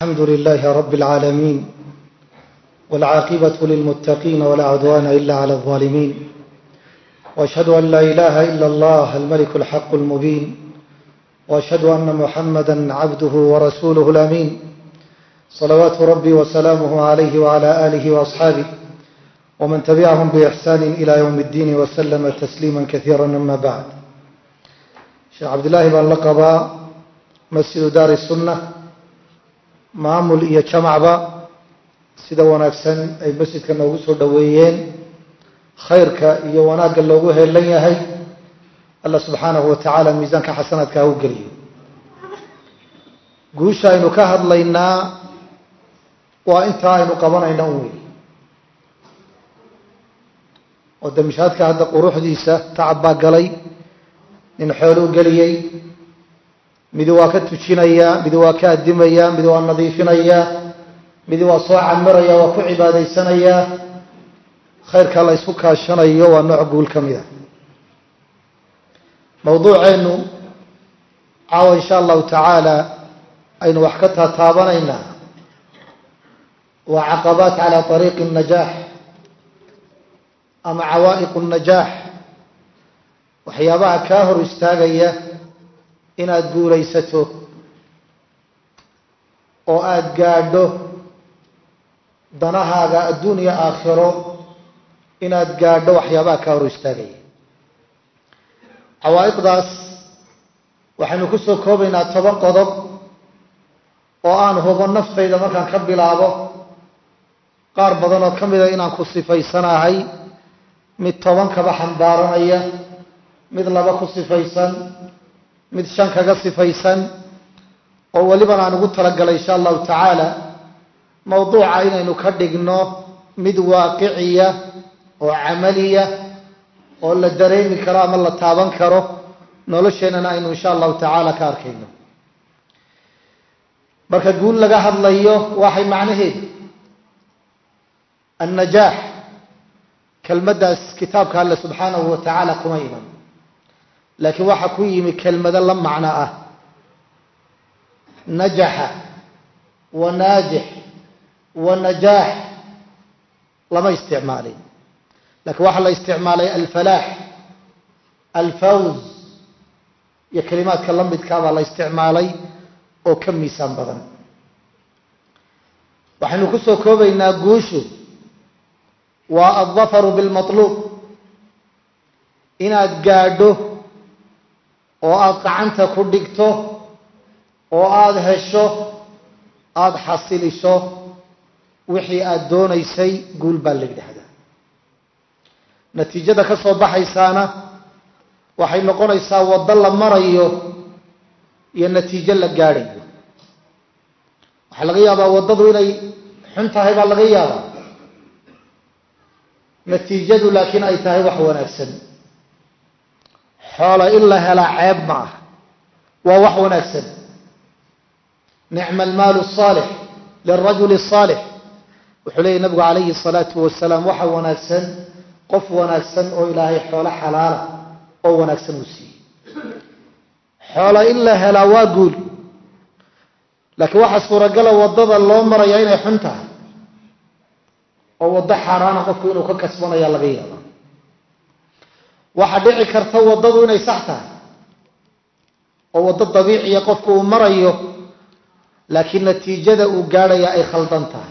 الحمد لله رب العالمين والعاقبة للمتقين ولا عدوان إلا على الظالمين وأشهد أن لا إله إلا الله الملك الحق المبين وأشهد أن محمدا عبده ورسوله الأمين صلوات ربي وسلامه عليه وعلى آله وأصحابه ومن تبعهم بإحسان إلى يوم الدين وسلم تسليما كثيرا أما بعد sheekh cabdillaahi baan la qabaa masjidu daari sunna maamul iyo jamacba sida wanaagsan ay masjidka noogu soo dhoweeyeen khayrka iyo wanaagga loogu heelan yahay allah subxaanahu wa tacaala miisaanka xasanaadka ha u geliyo guusha aynu ka hadlaynaa waa intaa aynu qabanayna un wey oo damishaadka hadda quruxdiisa tacab baa galay nin xooluu geliyey midi waa ka tujinayaa midi waa ka addimayaa midi waa nadiifinayaa midi waa soo camiraya waa ku cibaadaysanayaa khayrka la ysku kaashanayo waa nooc guul ka mid a mawduuceennu caawa insha allahu tacaala aynu wax ka taataabanaynaa waa caqabaat cala ariiqi الnajaax ama cawaa'iq الnajaax waxyaabaha kaa hor istaagaya inaad guulaysato oo aada gaadho danahaaga adduuniya aakhiro inaad gaadho waxyaabaha kaa hor istaagaya cawaa'iqdaas waxaynu ku soo koobaynaa toban qodob oo aan hubo naftayda markaan ka bilaabo qaar badan oo ka mida inaan ku sifaysanahay mid toban kaba xambaaranaya mid laba ku sifaysan mid shan kaga sifaysan oo weliban aan ugu talagalay insha allahu tacaala mawduuca inaynu ka dhigno mid waaqiciya oo camaliya oo la dareemi karo ama la taaban karo nolosheennana aynu insha allahu tacaala ka arkayno marka guul laga hadlayo waxay macnaheedu annajaax kelmaddaas kitaabka alle subxaanahu wa tacaala kuma iman laakiin waxaa ku yimi kelmado la macno ah najaxa wa naajix wa najaax lama isticmaalin lakiin waxaa la isticmaalay alfalaax alfawz iyo kelimaadka la midkaabaa la isticmaalay oo ka miisaan badan waxaynu ku soo koobaynaa guushu waa aldafaru bilmatluub inaad gaadho oo aada gacanta ku dhigto oo aada hesho aada xasilisho wixii aada doonaysay guul baa la yidhaahdaa natiijada ka soo baxaysaana waxay noqonaysaa waddo la marayo iyo natiijo la gaadhayo waxaa laga yaabaa waddadu inay xun tahay baa laga yaabaa natiijadu laakiin ay tahay wax wanaagsan xoola in la helaa ceeb ma ah waa wax wanaagsan nicma almaalu الصaalix lirajuli الصaalix wuxuu leeyay nabigu calayhi الsalaatu wasalaam waxa wanaagsan qof wanaagsan oo ilaahay xoolo xalaala oo wanaagsan uu siiyey xoola in la helaa waa guul laakiin waxaa suuragala waddada loo maraya inay xun tahay oo waddo xaaraana qofku inuu ka kasbanaya laga yaaba waxaa dhici karta waddadu inay sax tahay oo waddo dabiiciya qofku uu marayo laakiin natiijada uu gaadhaya ay khaldan tahay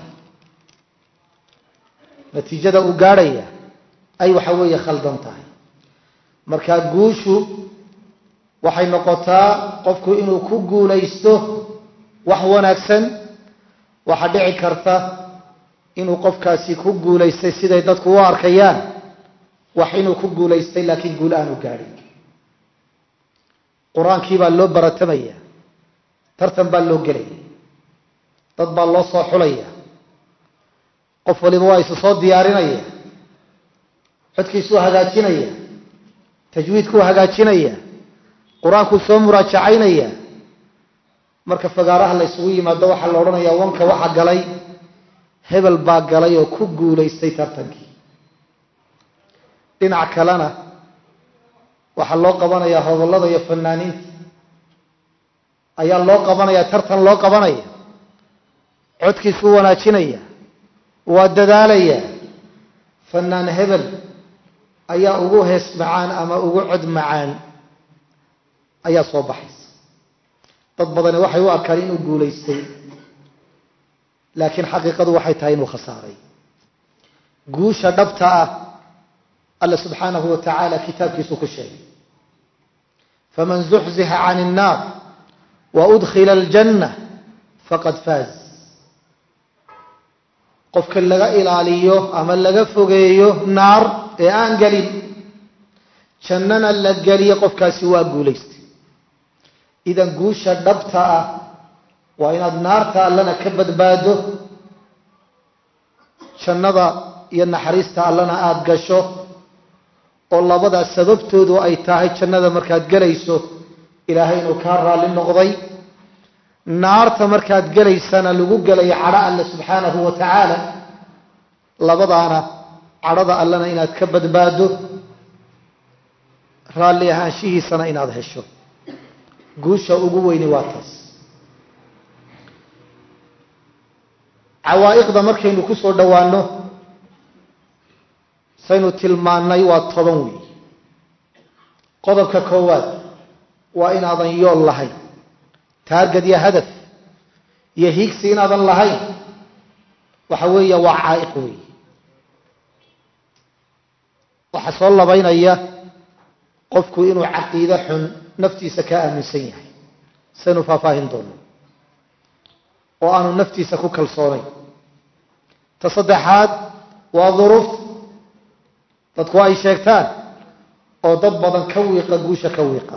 natiijada uu gaadhaya ay waxa weeye khaldan tahay marka guushu waxay noqotaa qofku inuu ku guulaysto wax wanaagsan waxaa dhici karta inuu qofkaasi ku guulaystay siday dadku u arkayaan wax inuu ku guulaystay laakiin guul aanu gaadhin qur-aankii baa loo baratamaya tartan baa loo gelaya dad baa loo soo xulaya qof waliba waa isu soo diyaarinaya xodkiisuu hagaajinaya tajwiidkuu hagaajinaya qur-aankuu soo muraajacaynaya marka fagaaraha la ysugu yimaado waxaa la odhanayaa wanka waxa galay hebel baa galay oo ku guulaystay tartankii dhinac kalena waxaa loo qabanayaa hodollada iyo fanaaniinta ayaa loo qabanaya tartan loo qabanaya codkiisuu wanaajinaya waa dadaalaya fanaan hebel ayaa ugu hees macaan ama ugu cod macaan ayaa soo baxaysa dad badani waxay u arkaan inuu guulaystay laakiin xaqiiqadu waxay tahay inuu khasaaray guusha dhabta ah alla subxaanahu wa tacaala kitaabkiisuu ku sheegay faman zuxzixa can الnaar waudkhila aljanna faqad faaz qofka laga ilaaliyo ama laga fogeeyo naar ee aan gelin jannana la geliyo qofkaasi waa guulaystay idan guusha dhabta ah waa inaad naarta allana ka badbaado jannada iyo naxariista allana aada gasho oo labadaa sababtoodu ay tahay jannada markaad gelayso ilaahay inuu kaa raalli noqday naarta markaad gelaysana lagu gelayo cadho alle subxaanahu wa tacaala labadaana cadhada allana inaad ka badbaado raalli ahaanshihiisana inaad hesho guusha ugu weyni waa taas cawaa'iqda markaynu ku soo dhowaano saynu tilmaannay waa toban weey qodobka koowaad waa inaadan yool lahayn taargad iyo hadaf iyo hiigsi inaadan lahayn waxa weeya waa caa'iq weey waxaa soo labaynaya qofku inuu caqiide xun naftiisa ka aaminsan yahay saynu faahfaahin doono oo aanu naftiisa ku kalsoonayn ta saddexaad waa duruufta dadku ay sheegtaan oo dad badan ka wiiqa guusha ka wiiqa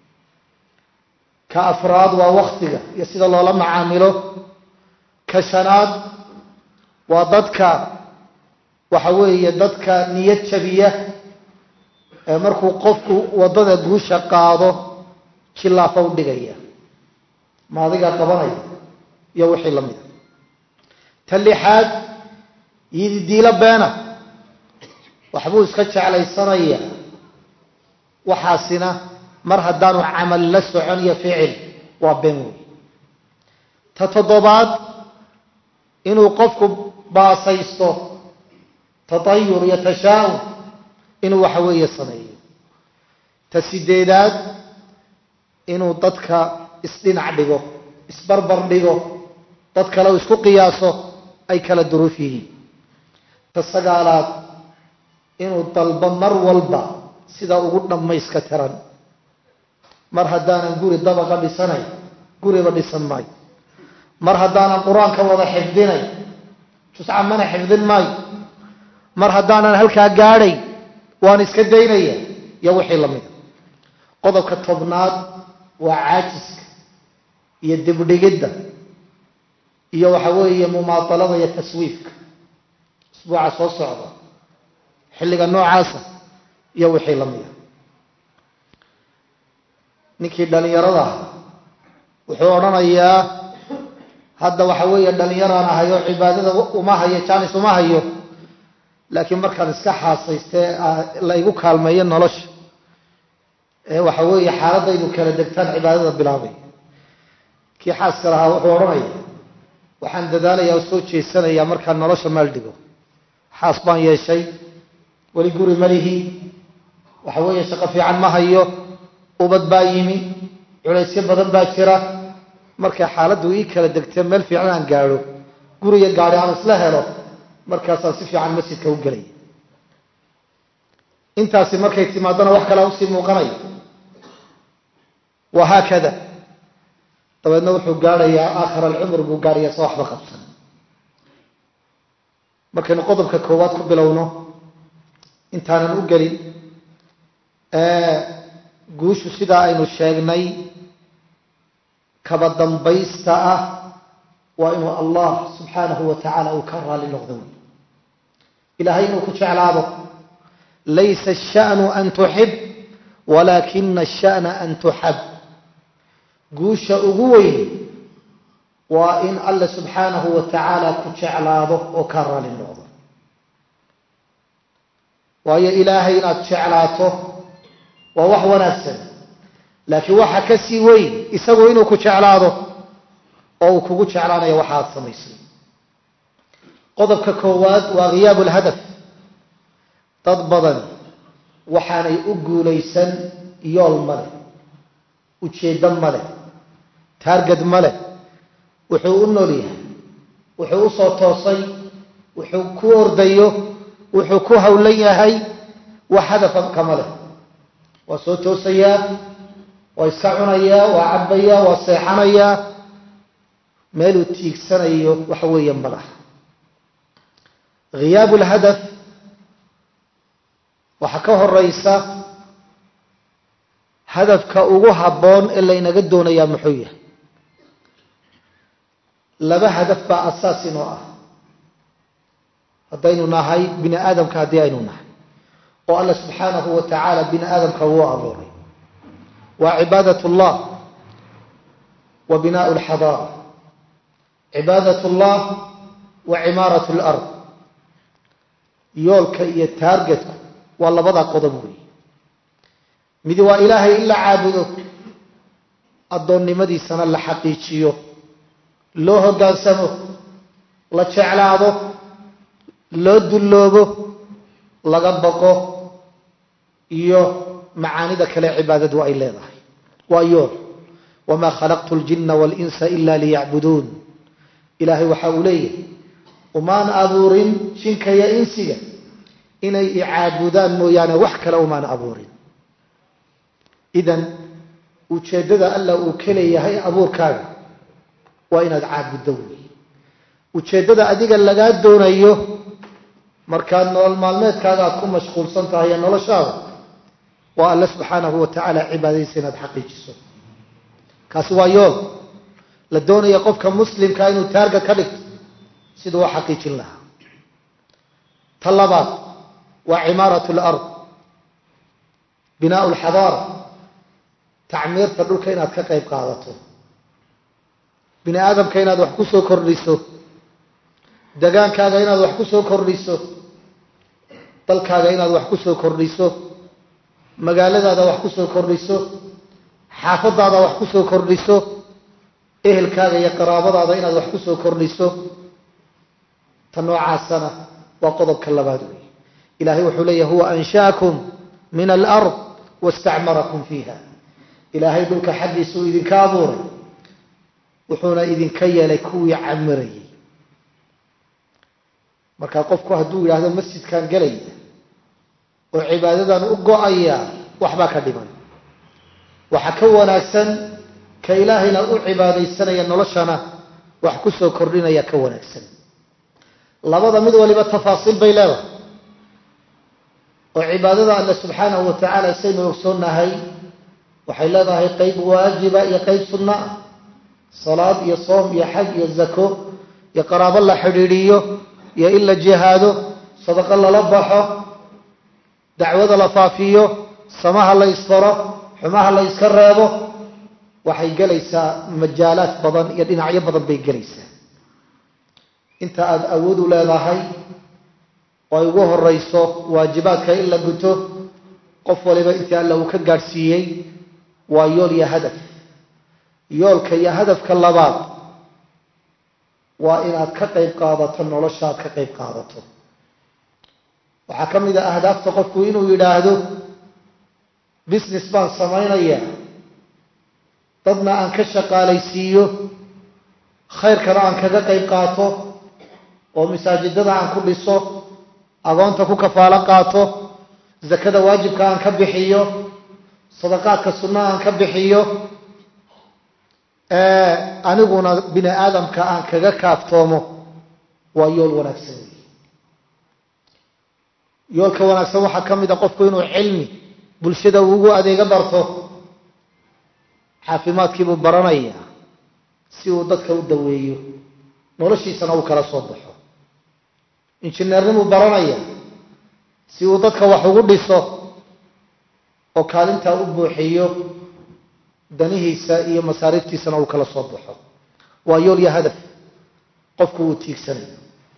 ka afraad waa waktiga iyo sida loola macaamilo ka shanaad waa dadka waxa weeye dadka niyad jabiya ee markuu qofku waddada guusha qaado jillaafa u dhigaya ma adigaa qabanaya iyo wixii la mida ta lixaad yididiilo beena waxbuu iska jeclaysanaya waxaasina mar haddaanu camal la socon iyo ficil waa been wey ta toddobaad inuu qofku baasaysto tatayur iyo tashaa'um inuu waxa weeye sameeyo ta sideedaad inuu dadka isdhinac dhigo isbarbar dhigo dad kale u isku qiyaaso ay kala duruuf yihiin ta sagaalaad inuu dalbo mar walba sida ugu dhammayska tiran mar haddaanan guri dabaqa dhisanay guriba dhisan maayo mar haddaanan qur-aanka wada xifdinay jusca mana xifdin maayo mar haddaanan halkaa gaadhay waan iska daynaya iyo wixii la mida qodobka tobnaad waa caajiska iyo dibdhigidda iyo waxa weeye mumaatalada iyo taswiifka isbuuca soo socda xilliga noocaasa iyo wixii la mida ninkii dhallinyarada ah wuxuu odhanayaa hadda waxa weeye dhallinyaraan ahay oo cibaadada uma hayo jaanis uma hayo laakiin markaan iska xaasaystee la igu kaalmeeyo nolosha ee waxa weeye xaaladaydu kala degtaan cibaadada bilaabay kii xaaska lahaa wuxuu odhanaya waxaan dadaalayaa oo soo jeesanayaa markaan nolosha maal dhigo xaas baan yeeshay weli guri malihii waxa weeye shaqo fiican ma hayo ubad baa yimi culaysyo badan baa jira markay xaaladdu ii kala degtee meel fiican aan gaadho guriga gaadhi aan isla helo markaasaan si fiican masjidka u gelaya intaasi markay timaadona wax kalea usii muuqanaya wahaakada dabeedna wuxuu gaadhayaa aakhir alcumr buu gaadhayaa sa waxba qabsan markaynu qodobka koowaad ku bilowno intaanan u gelin guushu sidaa aynu sheegnay kaba dambaysta ah waa inuu allah subxaanahu wa tacaala uu ka raali noqdo wey ilaahay inuu ku jeclaado laysa asha'nu an tuxib walaakina asha'na an tuxab guusha ugu weyn waa in alla subxaanahu wa tacaala ku jeclaado oo ka raali noqdo waayo ilaahay inaad jeclaato waa wax wanaagsan laakiin waxa ka sii weyn isagu inuu ku jeclaado oo uu kugu jeclaanayo waxa aad samaysay qodobka koowaad waa khiyaabu lhadaf dad badan waxaanay u guulaysan yool ma leh ujeeddo ma leh taargad ma leh wuxuu u nool yahay wuxuu u soo toosay wuxuu ku ordayo wuxuu ku howlan yahay wax hadafan kama leh waa soo toosayaa waa iska cunayaa waa cabbayaa waa seexanayaa meeluu tiigsanayo waxa weeye ma laha khiyaabu lhadaf waxaa ka horeysa hadafka ugu habboon ee laynaga doonayaa muxuu yahay laba hadaf baa asaas inoo ah haddaynu nahay bini aadamka haddii aynu nahay oo alla subxaanahu wa tacaala bini aadamka wuu abuuray waa cibaadat llah wa binaau lxadaara cibaadat llah wa cimaarat lard yoolka iyo taargetku waa labadaa qodob weeye midi waa ilaahay in la caabudo addoonnimadiisana la xaqiijiyo loo hoggaansamo la jeclaado loo dulloobo laga baqo iyo macaanida kale cibaadadu ay leedahay waa yool wamaa khalaqtu ljinna waalinsa ila liyacbuduun ilaahay waxa uu leeyahay umaan abuurin jinka iyo insiga inay icaabudaan mooyaane wax kale umaan abuurin idan ujeeddada alla uu ka leeyahay abuurkaaga waa inaad caabuddo wey ujeeddada adiga lagaa doonayo markaad nolol maalmeedkaaga aad ku mashquulsan tahay ee noloshaada waa alle subxaanahu wa tacaala cibaadadiisa inaad xaqiijiso kaasi waa yool la doonaya qofka muslimka inuu taarga ka dhigto siduu u xaqiijin lahaa ta labaad waa cimaarat lard binaau lxadaara tacmiirta dhulka inaad ka qayb qaadato bini aadamka inaad wax ku soo kordhiso degaankaaga inaad wax ku soo kordhiso dalkaaga inaad wax ku soo kordhiso magaaladaada wax ku soo kordhiso xaafadaada wax ku soo kordhiso ehelkaaga iyo qaraabadaada inaad wax ku soo kordhiso ta noocaasana waa qodobka labaad wey ilahay wuxuu leeyahy huwa anshaakum min alard wastacmarakum fiiha ilaahay dhulka xaggiisa uu idinka abuuray wuxuuna idinka yeelay kuwii camirayay marka qofku hadduu yidhaahdo masjidkan gelaya oo cibaadadan u go-aya waxbaa ka dhiman waxaa ka wanaagsan ka ilaahayna u cibaadaysanaya noloshana wax ku soo kordhinaya ka wanaagsan labada mid waliba tafaasiil bay leedahay oo cibaadada alle subxaanahu wa tacaala saynu ogsoonnahay waxay leedahay qeyb waajiba iyo qeyb sunno ah salaad iyo soom iyo xaj iyo zako iyo qaraabo la xidhiidhiyo iyo in la jihaado sadaqo lala baxo dacwada la faafiyo samaha la isfaro xumaha la yska reebo waxay gelaysaa majaalaad badan iyo dhinacyo badan bay gelaysaa inta aada awood u leedahay oo ay ugu horeyso waajibaadka in la guto qof waliba intii alla uu ka gaadhsiiyey waa yool iyo hadaf yoolka iyo hadafka labaad waa inaad ka qayb qaadato noloshaad ka qayb qaadato waxaa ka mid a ahdaafta qofku inuu yidhaahdo business baan samaynaya dadna aan ka shaqaalaysiiyo khayrkana aan kaga qayb qaato oo masaajidada aan ku dhiso agoonta ku kafaalo qaato zakada waajibka aan ka bixiyo sadaqaadka sunna aan ka bixiyo aniguna bini aadamka aan kaga kaaftoomo waa yool wanaagsan wey yoolka wanaagsan waxaa ka mid a qofku inuu cilmi bulshada ugu adeega barto caafimaadkiibuu baranaya si uu dadka u daweeyo noloshiisana uu kala soo baxo injineernimuu baranaya si uu dadka wax ugu dhiso oo kaalintaa u buuxiyo danihiisa iyo masaariiftiisana uu kala soo baxo waa yool iyo hadaf qofku uu tiigsanayo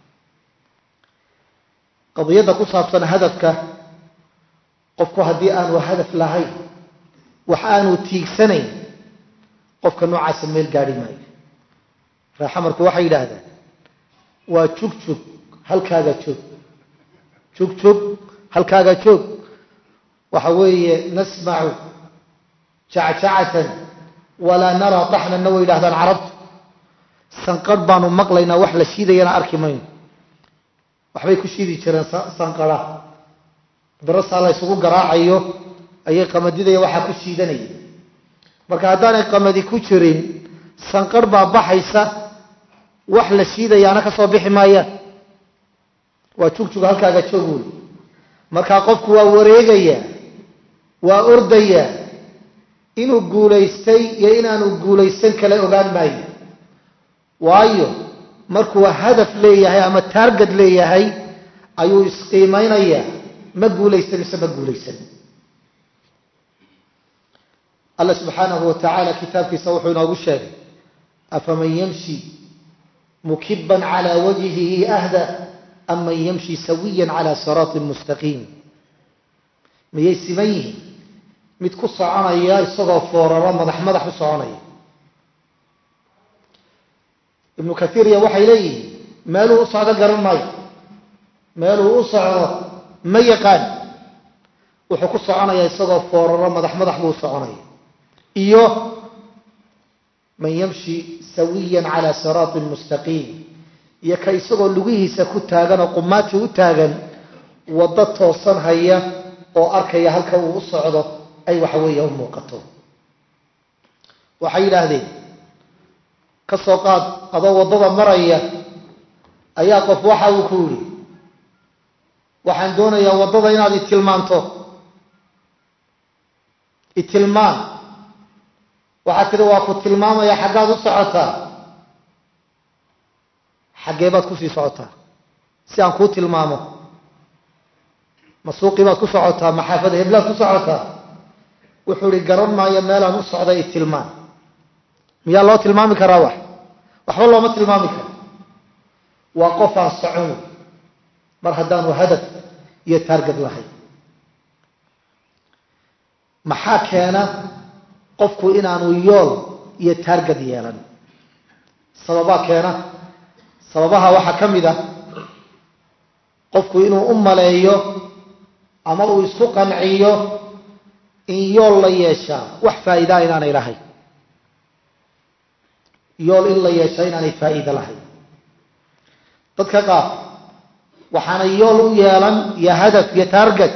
qadiyadda ku saabsan hadafka qofku haddii aanu hadaf lahayn wax aanu tiigsanayn qofka noocaasa meel gaadhi maayo raaxamarku waxay yidhaahdaan waa jugjug halkaaga joog joog joog halkaaga joog waxa weeye nasmacu jacjacatan walaa naraa taxnanna way yidhahdaan carabtu sanqarh baanu maqlaynaa wax la shiidayana arki mayno waxbay ku shiidi jireen sanqara birasaa la ysugu garaacayo ayay qamadidaya waxaa ku shiidanaya marka haddaanay qamadi ku jirin sanqarh baa baxaysa wax la shiidayaana ka soo bixi maayaan waa jugjug halkaaga joog wey markaa qofku waa wareegayaa waa ordayaa inuu guulaystay iyo inaanu guulaysan kale ogaan maayo waayo markuu hadaf leeyahay ama taargad leeyahay ayuu isqiimaynayaa ma guulaysan mise ma guulaysan alla subxaanahu wa tacaala kitaabkiisa wuxuu inoogu sheegay afaman yamshi mukiban calaa wajhihi ahda am man yamshi sawiyan calaa siraatin mustaqiim miyay siman yihiin mid ku soconaya isagoo fooraro madax madax u soconaya ibnu kaiiriya waxay leeyihiin meeluu u socdo garan maayo meeluu u socdo ma yaqaan wuxuu ku soconayaa isagoo fooraro madax madax buu u soconaya iyo man yamshi sawiyan calaa siraatin mustaqiim iyo ka isagoo lugihiisa ku taagan oo qumaatii u taagan waddo toosan haya oo arkaya halka uu u socdo ay waxa weeye u muuqato waxay yidhaahdeen ka soo qaad adoo waddada maraya ayaa qof waxa uu ku yidhi waxaan doonayaa waddada inaad itilmaanto itilmaan waxaad tidhi waa ku tilmaamaya xaggaad u socotaa xaggee baad kusii socotaa si aan kuu tilmaamo ma suuqii baad ku socotaa ma xaafada heblaad ku socotaa wuxuu ihi garan maayo meelaan u socday itilmaan miyaa loo tilmaami karaa wax waxba looma tilmaami karo waa qof aan socon wey mar haddaanu hadaf iyo taargad lahayn maxaa keena qofku inaanu yool iyo taargad yeelan sababaa keena sababaha waxaa ka mid ah qofku inuu u maleeyo ama uu isku qanciyo in yool la yeeshaa wax faa'iidaa inaanay lahayn yool in la yeeshaa inaanay faa'iida lahayn dadka qaar waxaanay yool u yeelan iyo hadaf iyo taargad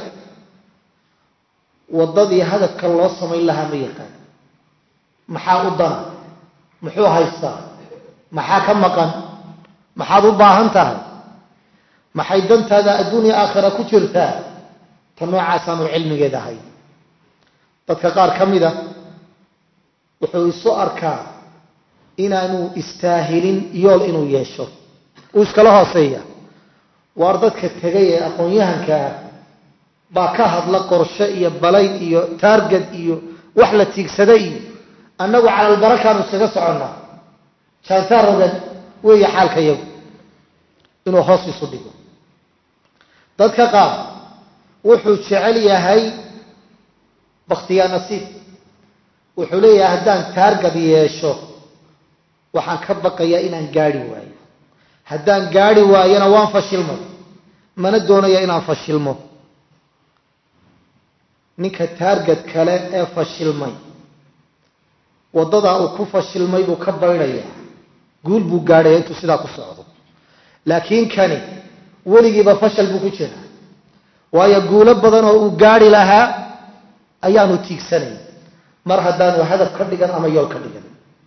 waddadii hadafka loo samayn lahaa ma yaqaan maxaa u dana muxuu haystaa maxaa ka maqan maxaad u baahan tahay maxay dantaada adduunya aakhira ku jirtaa ta noocaasaanu cilmigeed ahay dadka qaar ka mida wuxuu isu arkaa inaanu istaahilin yool inuu yeesho uu iskala hooseeya waar dadka tegay ee aqoon-yahankaa baa ka hadla qorshe iyo balayn iyo taargad iyo wax la tiigsaday iyo annagu calalbarakaanu iskaga soconnaa jaantaa rogan weeye xaalka yagu inuu hoos isu dhigo dadka qaar wuxuu jecel yahay bakhtiyaa nasiib wuxuu leeyahay haddaan taargad yeesho waxaan ka baqayaa inaan gaadhi waayo haddaan gaadhi waayona waan fashilmay mana doonaya inaan fashilmo ninka taargad kale ee fashilmay waddadaa uu ku fashilmay buu ka baydhayaa guul buu gaadhaya intuu sidaa ku socdo laakiin kani weligiiba fashal buu ku jiraa waayo guulo badan oo uu gaadhi lahaa ayaanu tiigsanay mar haddaanu hadaf ka dhigan ama yool ka dhigan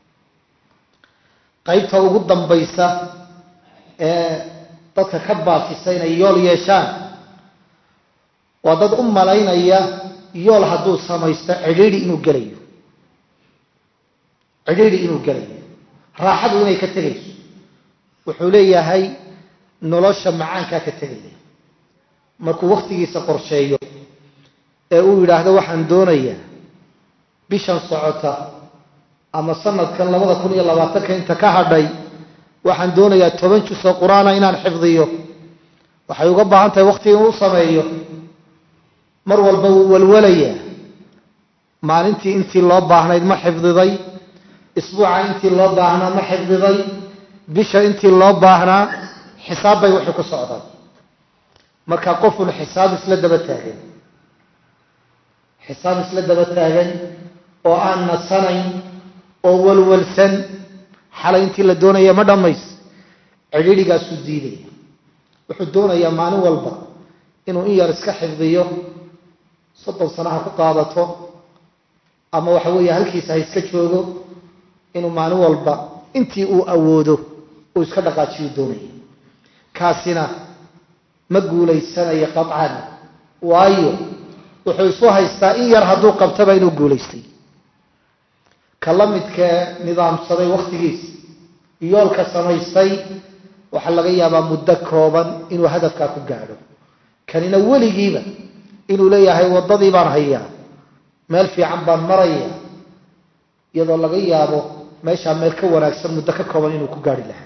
qaybta ugu dambaysa ee dadka ka baafisa inay yool yeeshaan waa dad u malaynaya yool hadduu samaysto cidhiidhi inuu gelayo cidhiidhi inuu gelayo raaxadu inay ka tegayso wuxuu leeyahay nolosha macaankaa ka tegaya markuu wakhtigiisa qorsheeyo ee uu yidhaahdo waxaan doonayaa bishan socota ama sanadkan labada kun iyo labaatanka inta ka hadhay waxaan doonayaa toban jus oo qur-aana inaan xifdiyo waxay uga baahan tahay wakhti inuu sameeyo mar walba wuu walwalayaa maalintii intii loo baahnayd ma xifdiday isbuuca intii loo baahnaa ma xifdiday bisha intii loo baahnaa xisaab bay waxay ku socdaan marka qofun xisaab isla daba taagan xisaab isla daba taagan oo aan nasanayn oo walwalsan xalay intii la doonaya ma dhammays cidhiidhigaasuu diidaya wuxuu doonayaa maalin walba inuu in yar iska xifdiyo soddon sano ha ku qaadato ama waxa weeye halkiisa ha iska joogo inuu maalin walba intii uu awoodo uu iska dhaqaajiyuu doonaya kaasina ma guulaysanayo qaطcan waayo wuxuu isu haystaa in yar hadduu qabtaba inuu guulaystay ka la midkee nidaamsaday wakhtigiisa yoolka samaystay waxaa laga yaabaa muddo kooban inuu hadafkaa ku gaadho kanina weligiiba inuu leeyahay waddadii baan hayaa meel fiican baan maraya iyadoo laga yaabo meeshaa meel ka wanaagsan muddo ka kooban inuu ku gaari lahaa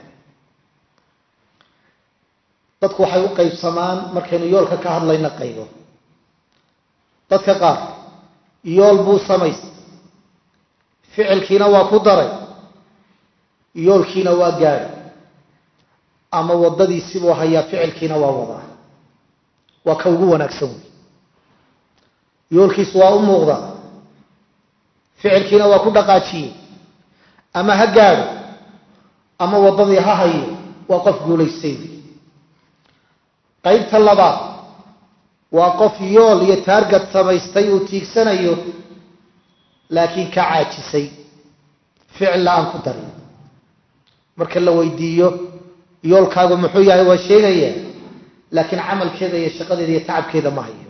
dadku waxay u qaybsamaan markaynu yoolka ka hadlayna qaybo dadka qaar yool buu samaystay ficilkiina waa ku daray yoolkiina waa gaadhi ama waddadiisibuu hayaa ficilkiina waa wadaa waa ka ugu wanaagsan wey yoolkiisu waa u muuqdaa ficilkiina waa ku dhaqaajiyey ama ha gaadho ama waddadii ha hayo waa qof guulaystay wey qaybta labaad waa qof yool iyo taargad samaystay uu tiigsanayo laakiin ka caajisay ficil la-aan ku darin marka la weydiiyo yoolkaagu muxuu yahay waa sheegaya laakiin camalkeeda iyo shaqadeeda iyo tacabkeeda ma hayo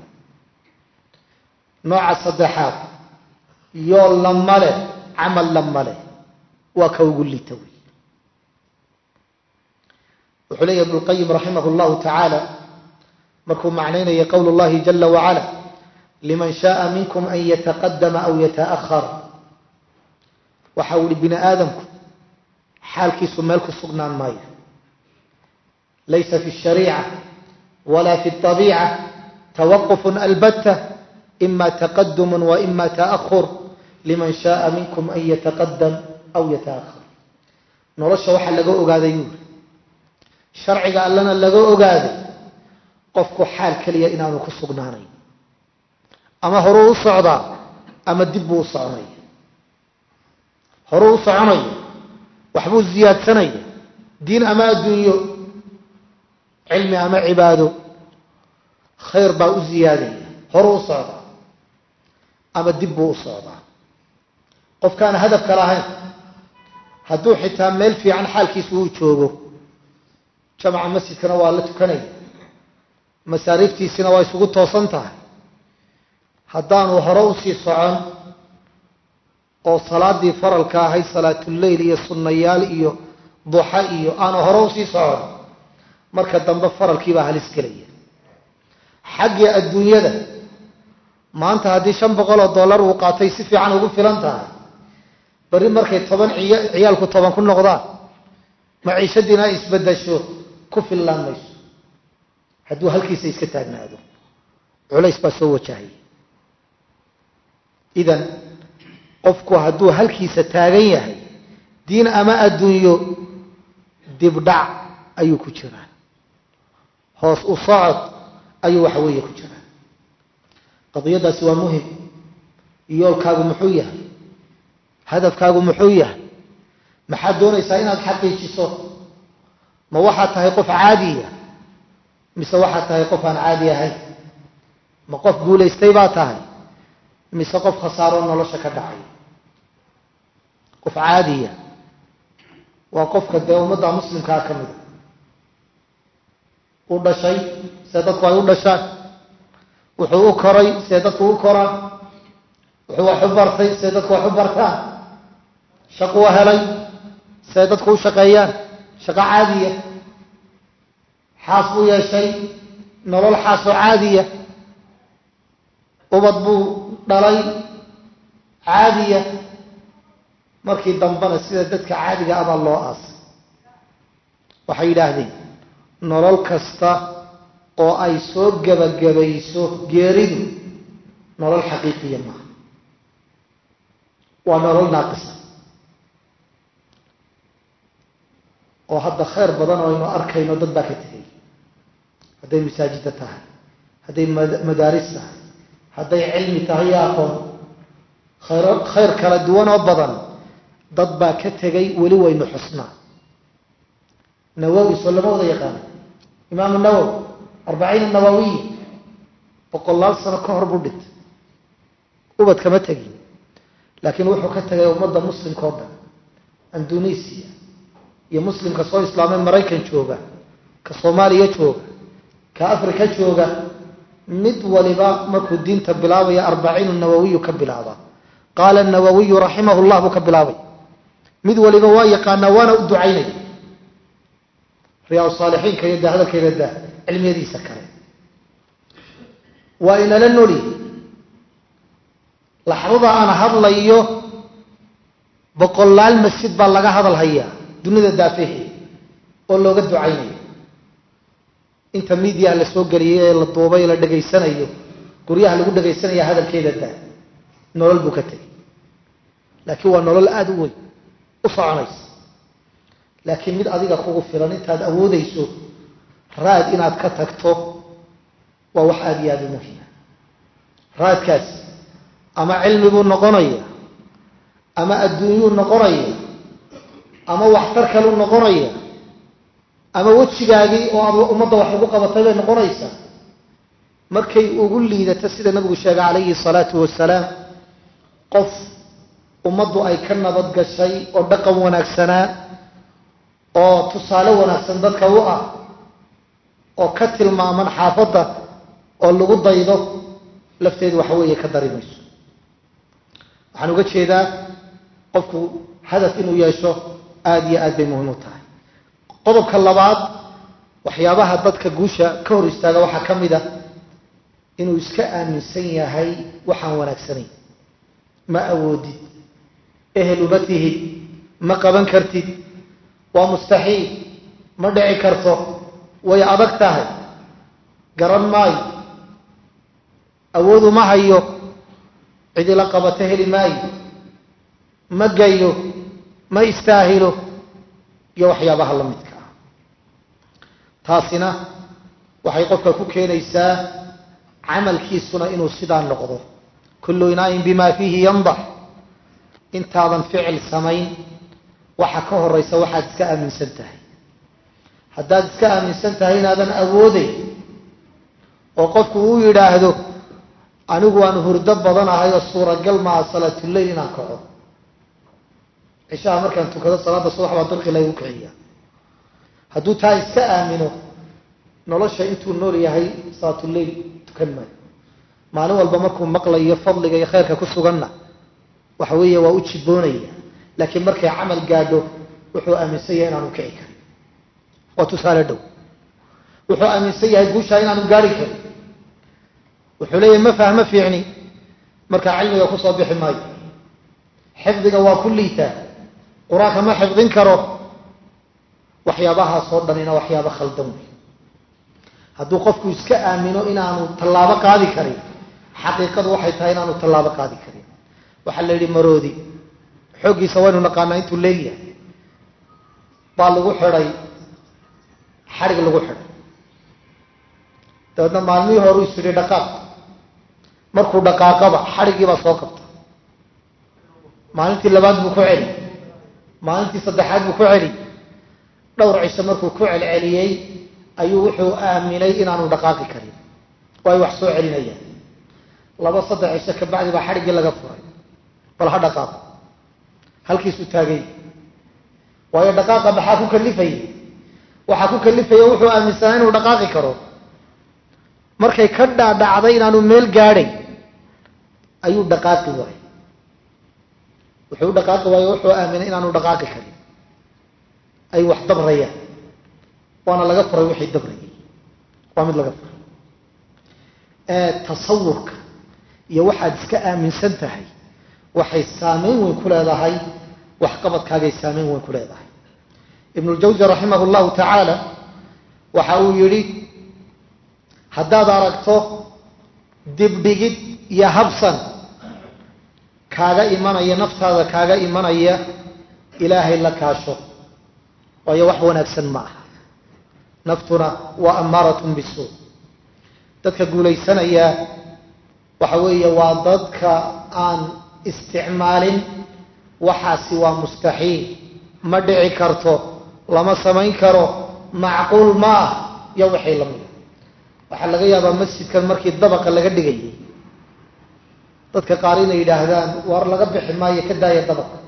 nooca saddexaad yool lama leh camal lama leh waa ka ugu lita wey wuxuu leeyahy ibnu lqayim raximah llahu tacaala markuu macnaynaya qowl llahi jala wacala liman shaaa minkum an yataqadama aw yataahar waxa uu ihi bini aadamku xaalkiisu meel ku sugnaan maayo laysa fi shariica wala fi abiica tawaqufun albatta ima taqadum wa ima taahur liman shaaa minkum an yataqadam aw yataahar nolosha waxaa laga ogaaday yuuri sharciga allana laga ogaaday qofku xaal keliya inaanu ku sugnaanayn ama horuu u socdaa ama dib buu u soconaya horuu u soconaya waxbuu ziyaadsanaya diin ama adduunyo cilmi ama cibaado khayr baa u ziyaadaya horuu u socdaa ama dib buu u socdaa qofkaan hadafka lahayn hadduu xitaa meel fiican xaalkiisu uu joogo jamaca masjidkana waa la tukanaya masaariiftiisina waa isugu toosan tahay haddaanu hore usii socon oo salaadii faralka ahayd salaatuleyl iyo sunnayaal iyo duxa iyo aanu hore usii socon marka dambe faralkiibaa halis gelaya xaggii adduunyada maanta haddii shan boqol oo dollar uu qaatay si fiican ugu filan tahay beri markay toban ciyaalku toban ku noqdaan maciishadiina ay isbedasho ku fillaan mayso hadduu halkiisa iska taagnaado culays baa soo wajahaya idan qofku hadduu halkiisa taagan yahay diin ama adduunyo dibdhac ayuu ku jiraa hoos u socod ayuu waxa weeye ku jiraa qadiyadaasi waa muhim yoolkaagu muxuu yahay hadafkaagu muxuu yahay maxaad doonaysaa inaad xaqiijiso ma waxaad tahay qof caadiya mise waxaad tahay qof aan caadi ahayn ma qof guulaystay baa tahay mise qof khasaaro nolosha ka dhacay qof caadiya waa qofka dee ummadda muslimkaa ka mida u dhashay see dadku ay u dhashaan wuxuu u koray see dadku u koraan wuxuu wax u bartay see dadku wax u bartaan shaquu helay see dadku u shaqeeyaan shaqo caadiya xaas buu yeeshay nolol xaasoo caadiya ubad buu dhalay caadiya markii dambena sida dadka caadiga abaa loo aasay waxay yidhaahdeen nolol kasta oo ay soo gebagabayso geeridu nolol xaqiiqiya maaha waa nolol naaqisa oo hadda khayr badan oo aynu arkayno dad baa ka tegay hadday masaajida tahay hadday madaaris tahay hadday cilmi tahay iyo aqoon khayr khayr kala duwan oo badan dad baa ka tegay weli waynu xusnaa nawowi soo lama wada yaqaano imaamu nawowi arbaciin nawawiya boqolaal sano ka hor buu dhintay ubad kama tegin laakiin wuxuu ka tegay ummadda muslimka oo dhan indonesiya iyo muslimka soo islaamay maraykan jooga ka soomaaliya jooga ka africa jooga mid waliba markuu diinta bilaabaya arbaciin nawawiyu ka bilaaba qaala nawawiyu raximah llah buu ka bilaabay mid waliba waa yaqaanaa waana u ducaynaya riyaa saalixiinka iyo da hadalkeeda da cilmiyadiisa kale waa inala noli laxdada aan hadlayo boqolaal masjid baa laga hadal hayaa dunida daafehe oo looga ducaynayo inta miidiyaha la soo geliyay ee la duubay la dhegaysanayo guryaha lagu dhegaysanaya hadalkeeda daa nolol buu ka tegay laakiin waa nolol aada u weyn u soconaysa laakiin mid adiga kugu filan intaad awoodayso raad inaad ka tagto waa wax aada iyo aada u muhima raadkaas ama cilmi buu noqonaya ama adduunyuu noqonaya ama waxtar kaluu noqonaya ama wejigaagii oo aad ummadda wax ugu qabatay bay noqonaysaa markay ugu liidato sida nabigu sheegay calayhi salaatu wasalaam qof ummaddu ay ka nabad gashay oo dhaqan wanaagsanaa oo tusaale wanaagsan dadka u ah oo ka tilmaaman xaafadda oo lagu daydo lafteedu waxa weeye ka dari mayso waxaan uga jeedaa qofku hadaf inuu yeesho aada iyo aad bay muhiim u tahay qodobka labaad waxyaabaha dadka guusha ka hor istaaga waxaa ka mid a inuu iska aaminsan yahay waxaan wanaagsanayn ma awoodid ehel uma tihid ma qaban kartid waa mustaxiil ma dhici karto way adag tahay garan maayo awoodu ma hayo cidila qabato heli maayo ma gayo ma istaahilo iyo waxyaabaha la midka ah taasina waxay qofka ku keenaysaa camalkiisuna inuu sidaa noqdo kullu inaayin bima fiihi yandax intaadan ficil samayn waxa ka horaysa waxaad iska aaminsan tahay haddaad iska aaminsan tahay inaadan awooday oo qofku uu yidhaahdo anigu waan hurdo badanahay oo suuragal maa salaatuleyl inaan kaco cishaha markaan tukado salaada subax baa dalqi laygu kiciya hadduu taa iska aamino nolosha intuu nool yahay salaatuleyl tukan maayo maalin walba markuu maqlayo fadliga iyo khayrka ku suganna waxa weeye waa u jiboonaya laakiin markay camal gaadho wuxuu aaminsan yahay inaanu kici karin waa tusaale dhow wuxuu aaminsan yahay guushaa inaanu gaari karin wuxuu leeyahay ma fahmo fiicni markaa cilmiga kusoo bixi maayo xifdiga waa ku liitaa qur-aanka ma xifdin karo waxyaabahaasoo dhanina waxyaaba khaldan wey hadduu qofku iska aamino inaanu tallaabo qaadi karin xaqiiqadu waxay tahay inaanu tallaabo qaadi karin waxaa la yidhi maroodi xooggiisa waynu naqaanaa intuu leegyahay baa lagu xidhay xadhig lagu xidhay dabeedna maalmihii hore is yidhi dhaqaaq markuu dhaqaaqaba xadhiggii baa soo qabta maalintii labaad buu ku celi maalintii saddexaad buu ku celi dhowr cisho markuu ku celceliyey ayuu wuxuu aaminay inaanu dhaqaaqi karin oo ay wax soo celinayaan laba saddex cisho kabacdi baa xadhiggii laga furay bal ha dhaqaaqo halkiisu taagay waayo dhaqaaqa maxaa ku kalifaya waxaa ku kalifaya wuxuu aaminsanaa inuu dhaqaaqi karo markay ka dhaadhacday inaanu meel gaadhay ayuu dhaqaaqi waayey wuxuu dhaqaaqi waayo wuxuu aaminay inaanu dhaqaaqi karin ay wax dabrayaan waana laga furay wixii dabrayay waa mid laga furay tasawurka iyo waxaad iska aaminsan tahay waxay saameyn weyn ku leedahay waxqabadkaagay saameyn weyn ku leedahay ibnu ljawsi raximah llahu tacaala waxa uu yidhi haddaad aragto dibdhigid iyo habsan kaaga imanaya naftaada kaaga imanaya ilaahay la kaasho waayo wax wanaagsan ma aha naftuna waa ammaaratun bisuu dadka guulaysanaya waxa weeye waa dadka aan isticmaalin waxaasi waa mustaxiil ma dhici karto lama samayn karo macquul ma ah iyo waxay la mida waxaa laga yaabaa masjidkan markii dabaqa laga dhigayay dadka qaar inay yidhaahdaan war laga bixi maayo ka daaya dabaqa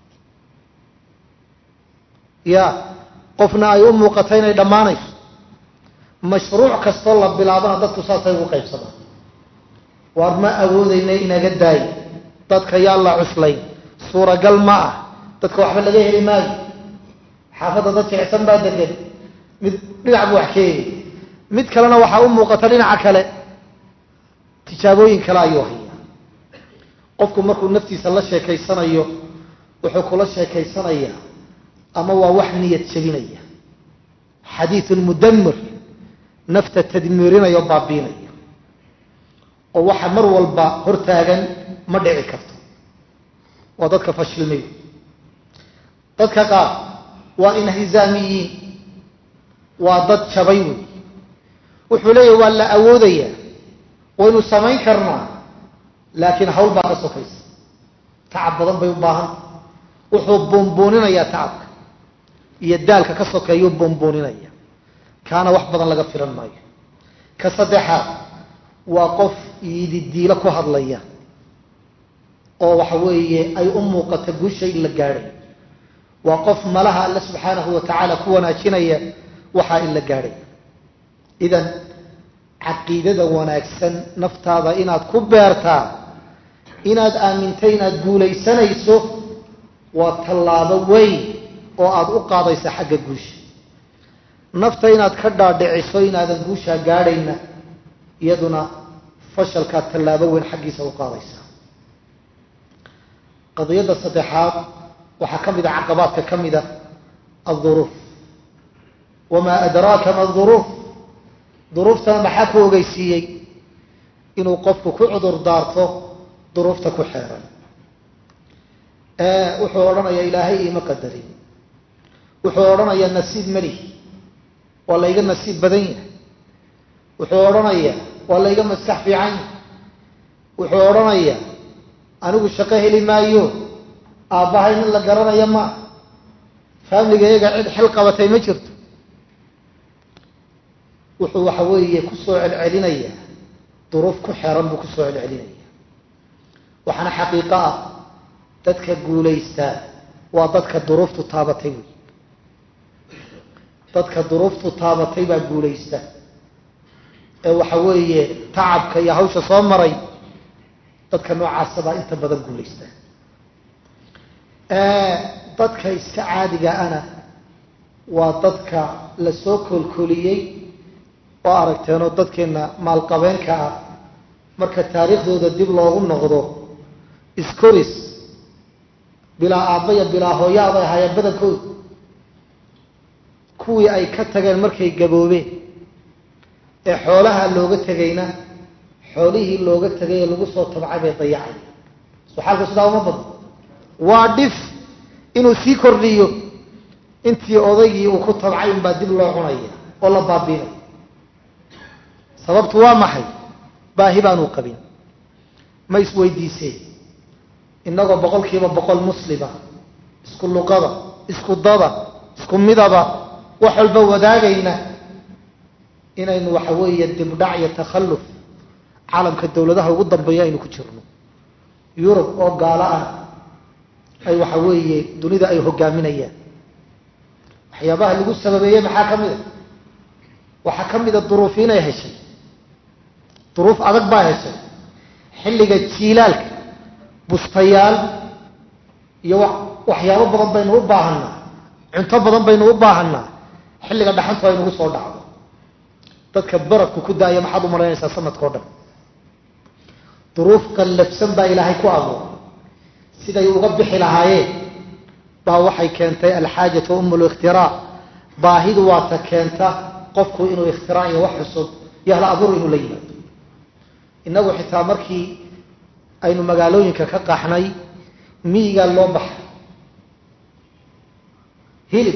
ya qofna ay u muuqato inay dhammaanayso mashruuc kastoo la bilaabana dadku saasay ugu qaybsamaan waar ma awoodayna inaga daayo dadka yaa la cuslayn suuragal ma ah dadka waxba laga heli maayo xaafadda dad jecsan baa degan mid dhinac buu wax keeni mid kalena waxaa u muuqata dhinaca kale tijaabooyin kale ayuu hayaa qofku markuu naftiisa la sheekaysanayo wuxuu kula sheekaysanayaa ama waa wax niyad jebinaya xadiidun mudamir nafta tadmiirinaya o baabiinaya oo waxa mar walba hortaagan ma dhici karto waa dadka fashilmay dadka qaar waa inhizaamiyiin waa dad jabay wey wuxuu leeyahy waa la awoodayaa waynu samayn karnaa laakiin hawl baa ka sokaysa tacab badan bay u baahanta wuxuu buunbuuninayaa tacabka iyo daalka ka sokeeyuu buunbuuninaya kaana wax badan laga filan maayo ka saddexaad waa qof yididiilo ku hadlaya oo waxa weeye ay u muuqata guusha in la gaadhay waa qof malaha alle subxaanahu wa tacaala ku wanaajinaya waxaa in la gaadhay idan caqiidada wanaagsan naftaada inaad ku beertaa inaad aamintay inaad guulaysanayso waa tallaabo weyn oo aada u qaadaysa xagga guusha nafta inaad ka dhaadhiciso inaadan guushaa gaadhayna iyaduna fashalkaad tallaabo weyn xaggiisa u qaadaysa qadiyadda saddexaad waxaa ka mid a caqabaadka ka mida alduruuf wamaa adraaka ma duruuf duruuftana maxaa ku ogeysiiyey inuu qofku ku cudur daarto duruufta ku xeeran wuxuu odhanayaa ilaahay iima qadarin wuxuu odhanayaa nasiib melihi waa layga nasiib badan yahay wuxuu odhanayaa waa layga maskax fiican yahay wuxuu odhanayaa anigu shaqo heli maayo aabbahay nin la garanaya ma faamiligayaga cid xil qabatay ma jirto wuxuu waxa weeye kusoo celcelinaya duruuf ku xeran buu kusoo celcelinaya waxaana xaqiiqo ah dadka guulaystaa waa dadka duruuftu taabatay wey dadka duruuftu taabatay baa guulaysta ee waxa weeye tacabka iyo hawsha soo maray dadka noocaasa baa inta badan guulaysta dadka iska caadiga ana waa dadka la soo koolkooliyey oo aragteenoo dadkeenna maalqabeenka ah marka taariikhdooda dib loogu noqdo iskoris bilaa aabbaya bilaa hooyaa bay ahaayeen badankooda kuwii ay ka tageen markay gaboobeen ee xoolaha looga tegayna xoolihii looga tegay ee lagu soo tabcay bay dayacay soo xaalku sidaa uma badno waa dhif inuu sii kordhiyo intii odaygii uu ku tabcay unbaa dib loo cunaya oo la baabiinaya sababtu waa maxay baahi baanuu qabin ma isweydiiseen innagoo boqol kiiba boqol muslima isku luqada isku dada isku midaba wax walba wadaagayna inaynu waxa weeye dibdhac iyo takhalluf caalamka dawladaha ugu dambeeya aynu ku jirno yurub oo gaalo ah ay waxa weeye dunida ay hogaaminayaan waxyaabaha lagu sababeeyey maxaa ka mid a waxaa ka mida duruufi inay heshay duruuf adag baa heshay xilliga jiilaalka bustayaal iyo waxyaabo badan baynu u baahanaa cunto badan baynu u baahanaa xilliga dhaxantu ay nagu soo dhacdo dadka baradku ku daaya maxaad u malaynaysaa sanadkao dhan duruuf qallafsan baa ilaahay ku abuuray siday uga bixi lahaayeen baa waxay keentay alxaajatu um likhtiraac baahidu waata keenta qofku inuu ikhtiraac iyo wax cusub iyo hal abuur inuu la yimaado innagu xitaa markii aynu magaalooyinka ka qaxnay miyigaa loo baxay hilib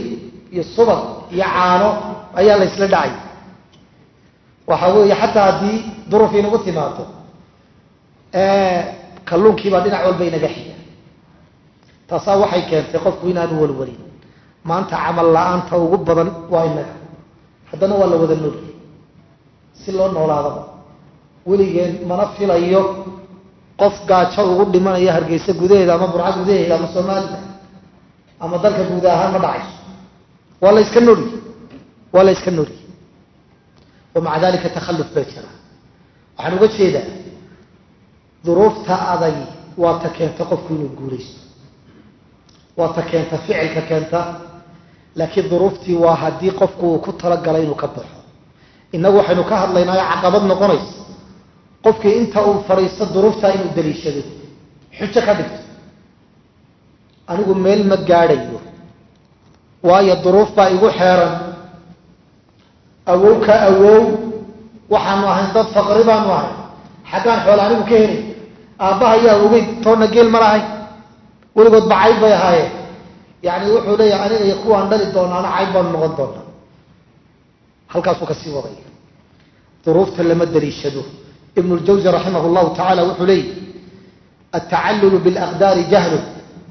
iyo subag iyo caano ayaa la ysla dhacay waxa weeye xataa haddii duruuf inagu timaado kalluunkiibaa dhinac walba inaga xiga taasaa waxay keentay qofku inaanu walwalin maanta camal la-aanta ugu badan waa inaga haddana waa la wada nooliyay si loo noolaadaba weligeen mana filayo qof gaajo ugu dhimanaya hargeysa gudaheeda ama burca gudaheeda ama soomaalida ama dalka guud ahaan ma dhacayso waa la yska nooliyey waa la yska nooliyey wa maca dalika takhalluf baa jira waxaan uga jeedaa duruufta adag waa ta keenta qofku inuu guulaysto waa ta keenta ficilka keenta laakiin duruuftii waa haddii qofku uu ku talagalay inuu ka baxo innagu waxaynu ka hadlaynaayo caqabad noqonaysa qofkii inta uu fadhiisto duruuftaa inuu daliishado xujo ka dhigto anigu meel ma gaadhayo waayo duruuf baa igu xeeran awow ka awow waxaanu ahayn dad faqri baanu ahay xaggaan xoole anigu ka helay aabbaha yaa ogeyn toonna geel ma lahayn weligood ba cayb bay ahaayeen yani wuxuu leeyahay aniga iyo kuwaan dhali doonaana cayb baanu noqon doonaa halkaasuu kasii wadaya duruufta lama daliishado ibn ljawzi raximah llahu tacaala wuxuu leeyahy altacallulu bilaqdaari jahlun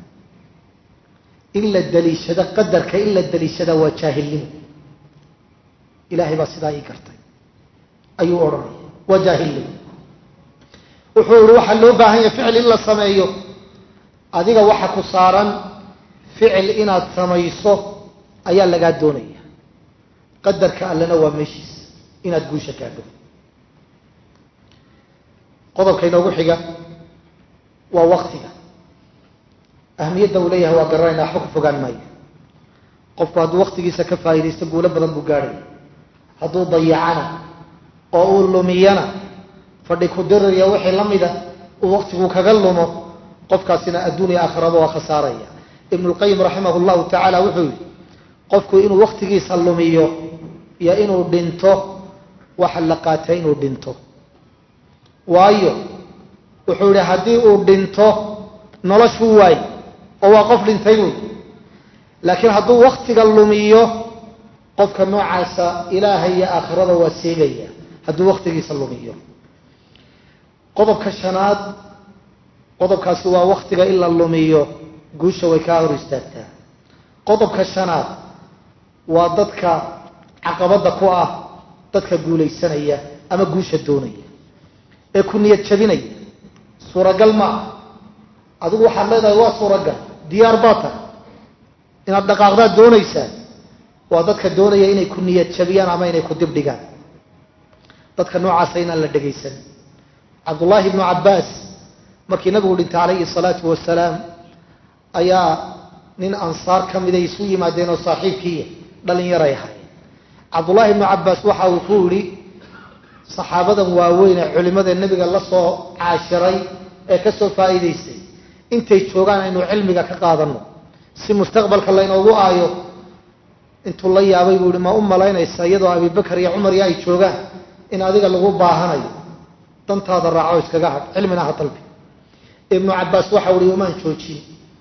in la daliishado qadarka in la daliishada waa jaahilnimo ilahay baa sidaa ii gartay ayuu odhanaya waa jaahilnimo wuxuu ihi waxaa loo baahan yahay ficil in la sameeyo adiga waxa ku saaran ficil inaad samayso ayaa lagaa doonaya qadarka allena waa meeshiisa inaad guusha gaadho qodobka inoogu xiga waa waktiga ahmiyadda uu leeyahay waa garanayna waxba ku fogaan maayo qofku hadduu waktigiisa ka faa'iidaysto guulo badan buu gaadhaya hadduu dayacana oo uu lumiyana fadhi ku diraya wixii la mida uu waktigu kaga lumo qofkaasina adduun iyo aakhiraba waa khasaaraya ibnu lqayim raximah llahu tacaala wuxuu yihi qofku inuu waktigiisa lumiyo iyo inuu dhinto waxa la qaatay inuu dhinto waayo wuxuu yihi haddii uu dhinto noloshuu waay oo waa qof dhintay buy laakiin hadduu waktiga lumiyo qofka noocaasa ilaahay iyo aakhirada waa seegaya hadduu waktigiisa lumiyo qodobka shanaad qodobkaasi waa waktiga in la lumiyo guusha way kaa hor istaagtaa qodobka shanaad waa dadka caqabadda ku ah dadka guulaysanaya ama guusha doonaya ee ku niyad jabinaya suuragal ma ah adigu waxaad leedahay waa suuragal diyaar baa tahay inaad dhaqaaqdaad doonaysaa waa dadka doonaya inay ku niyad jabiyaan ama inay ku dibdhigaan dadka noocaasa inaan la dhegaysan cabdullaahi ibnu cabbaas markii nabigu dhintay calayhi salaatu wasalaam ayaa nin ansaar ka miday isu yimaadeen oo saaxiibkiiya dhalinyaray ahay cabdullaahi ibnu cabbaas waxa uu ku yidhi saxaabadan waaweyn ee culimada nebiga la soo caashiray ee ka soo faa'iidaystay intay joogaan aynu cilmiga ka qaadanno si mustaqbalka laynoogu aayo intuu la yaabay buu yihi ma u malaynaysa iyadoo abibakar iyo cumar iyo ay joogaan in adiga lagu baahanayo dantaada raaco iskaga hadh cilmina ha dalbi ibnu cabbaas waxau ihi umaan joojin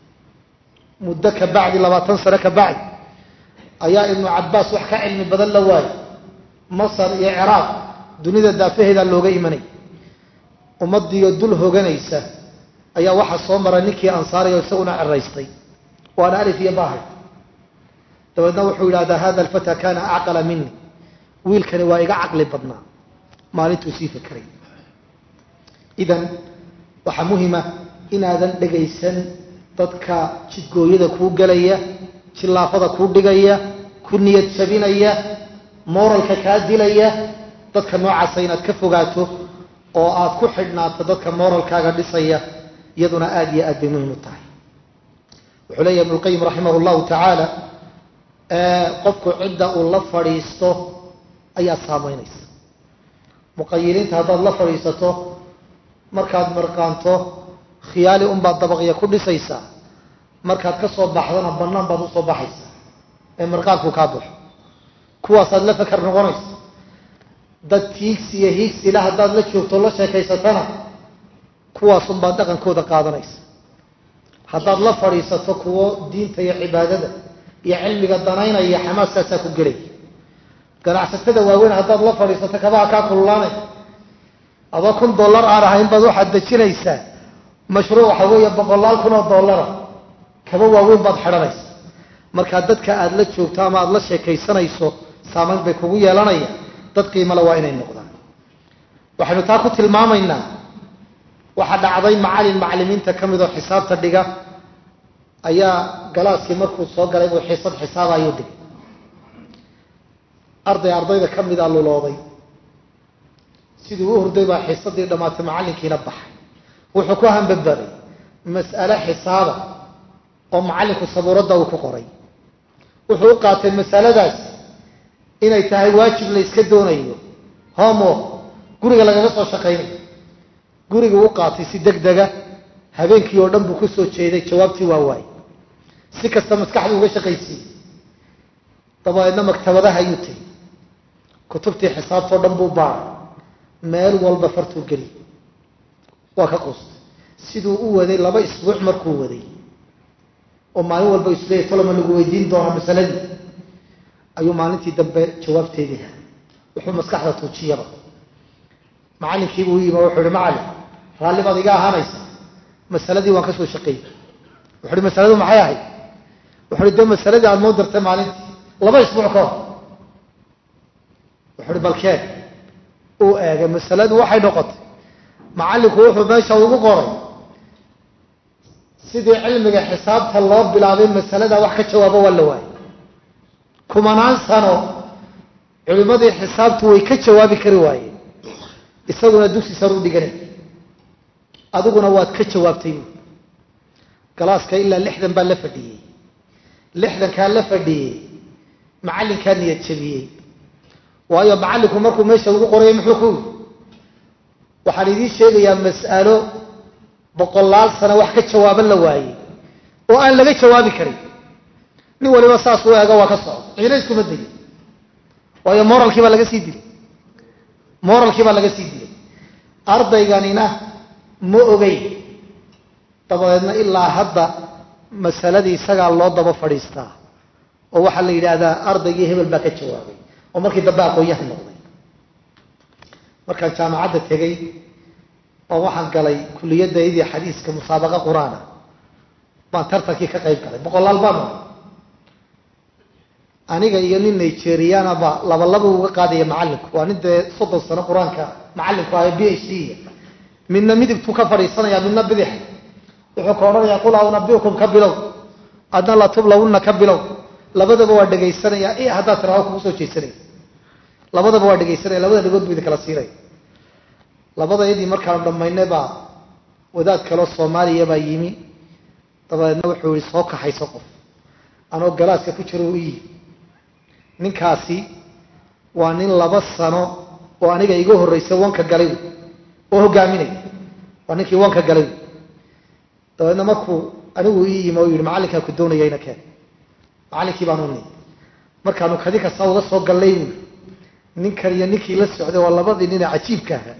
muddo ka bacdi labaatan sane ka bacdi ayaa ibnu cabbaas wax ka cilmi badan la waayay masar iyo ciraaq dunida daafaheedaa looga imanay ummadiiyo dul hoganaysa ayaa waxaa soo maray ninkii ansaari oo isaguna ceraystay waana alif iyo bahay dabeedna wuxuu yidhahdaa hada alfata kana acqala mini wiilkani waa iga caqli badnaa maalintuu sii fekeray idan waxaa muhima inaadan dhegaysan dadka jidgooyada kuu gelaya jillaafada kuu dhigaya ku niyad jabinaya moralka kaa dilaya dadka noocaasa inaad ka fogaato oo aad ku xidhnaato dadka moralkaaga dhisaya iyaduna aada iyo aad bay muhim u tahay wuxuu leeyahy ibnu lqayim raximah llahu tacaala qofku cidda uu la fadhiisto ayaa saamaynaysa muqayiliinta haddaad la fadhiisato markaad mirqaanto khiyaali unbaad dabaqya ku dhisaysaa markaad ka soo baxdana bannaan baad usoo baxaysaa ee mirqaanku kaa baxo kuwaasaad la fakar noqonaysa dad tiigsi iyo hiigsila haddaad la joogto la sheekaysatana kuwaasunbaad dhaqankooda qaadanaysa haddaad la fadhiisato kuwo diinta iyo cibaadada iyo cilmiga danaynaya xamaaskaasaa ku gelay ganacsatada waaweyn haddaad la fadhiisato kabaha kaa kululaanay adoo kun dollar aan ahayn baad waxaad dejinaysaa mashruuc waxa weeye boqolaal kun oo dollara kaba waaweyn baad xidhanaysa markaa dadka aada la joogto ama aada la sheekaysanayso saamayn bay kugu yeelanaya dad qiimale waa inay noqdaan waxaynu taa ku tilmaamaynaa waxaa dhacday macalin macalimiinta ka mid oo xisaabta dhiga ayaa galaaskii markuu soo galay buu xiisad xisaaba ayuu dhigay arday ardayda ka mid a lulooday siduu u hurday baa xiisadii dhammaatay macallinkiina baxay wuxuu ku hambabaday mas'ale xisaaba oo macallinku sabuuradda uu ku qoray wuxuu u qaatay masaladaas inay tahay waajib la yska doonayo homework guriga lagaga soo shaqaynayo guriguu u qaatay si deg dega habeenkii oo dhan buu ku soo jeeday jawaabtii waa waayey si kasta maskaxdu uga shaqaysiiyey dabadeedna maktabadaha ayuu tegey kutubtii xisaabtao dhan buu baaray meel walba fartuu geliyey waa ka quustay siduu u waday laba isbuuc markuu waday oo maalin walba isleeyay toloma lagu weydiin doonaa masaladii ayuu maalintii dambe jawaabteedii ha wuxuu maskaxda tuujiyaba macallinkiibuu u yimi oo wuxuu ihi macallin raalli baad iga ahaanaysa masaladii waan ka soo shaqeeyey wuxu uhi masaladu maxay ahayd wuxu uhi dee masaladii aada moo dirtay maalintii laba isbuuc ka hor wuxu uhi balkeen uu eegay masaladu waxay noqotay macallinku wuxuu meesha ugu qoray sidii cilmiga xisaabta loo bilaabay masalada wax ka jawaabo waa la waayay kumanaan sano culimmadii xisaabtu way ka jawaabi kari waayeen isaguna dugsi sar u dhiganay adiguna waad ka jawaabtay bu galaaska ilaa lixdan baa la fadhiyey lixdankaa la fadhiyey macallinkaa niyad jabiyey waayo macallinku markuu meesha ugu qorayay muxuu ku yiri waxaan idiin sheegayaa mas'alo boqolaal sano wax ka jawaaban la waayey oo aan laga jawaabi karin nin waliba saas u eego waa ka socdo ciina iskuma dayin waayo moralkii baa laga sii dilay moralkii baa laga sii dilay ardayganina ma ogeyn dabadeedna ilaa hadda masaladii isagaa loo daba fadhiistaa oo waxaa la yidhaahdaa ardaygii hebel baa ka jawaabay oo markii dambe aqoon-yahan noqday markaan jaamacadda tegey oo waxaan galay kuliyadaydii xadiiska musaabaqa qur-aana baan tartankii ka qayb galay boqolaal baan ahay aniga iyo nin nigeriana ba laba laba uga qaadaya macallinku waa nin dee soddon sano qur-aanka macallinku ahay b h d midna midigtuu ka fadhiisanaya midna bidix wuxuu ka odhanayaa qul aunabiukum ka bilow adna latublawunna ka bilow labadaba waa dhegaysanaya i haddaad tiraado kugu soo jeesanaya labadaba waa dhegaysanaya labada dhagood buu idin kala siinaya labadayadii markaanu dhammaynay baa wadaad kaloo soomaaliya baa yimi dabadeedna wuxuu yihi soo kaxayso qof anoo galaaska ku jiro u iyi ninkaasi waa nin laba sano oo aniga iga horreysay wanka galay oo hogaaminaya waa ninkii wanka galay dabeedna markuu anigu ii yimi oo yihi macallinkaa ku doonayayna keen macallinkii baanu nii markaanu kadi kasta uga soo gallay buui ninkan iyo ninkii la socday waa labadii nine cajiibka ahaa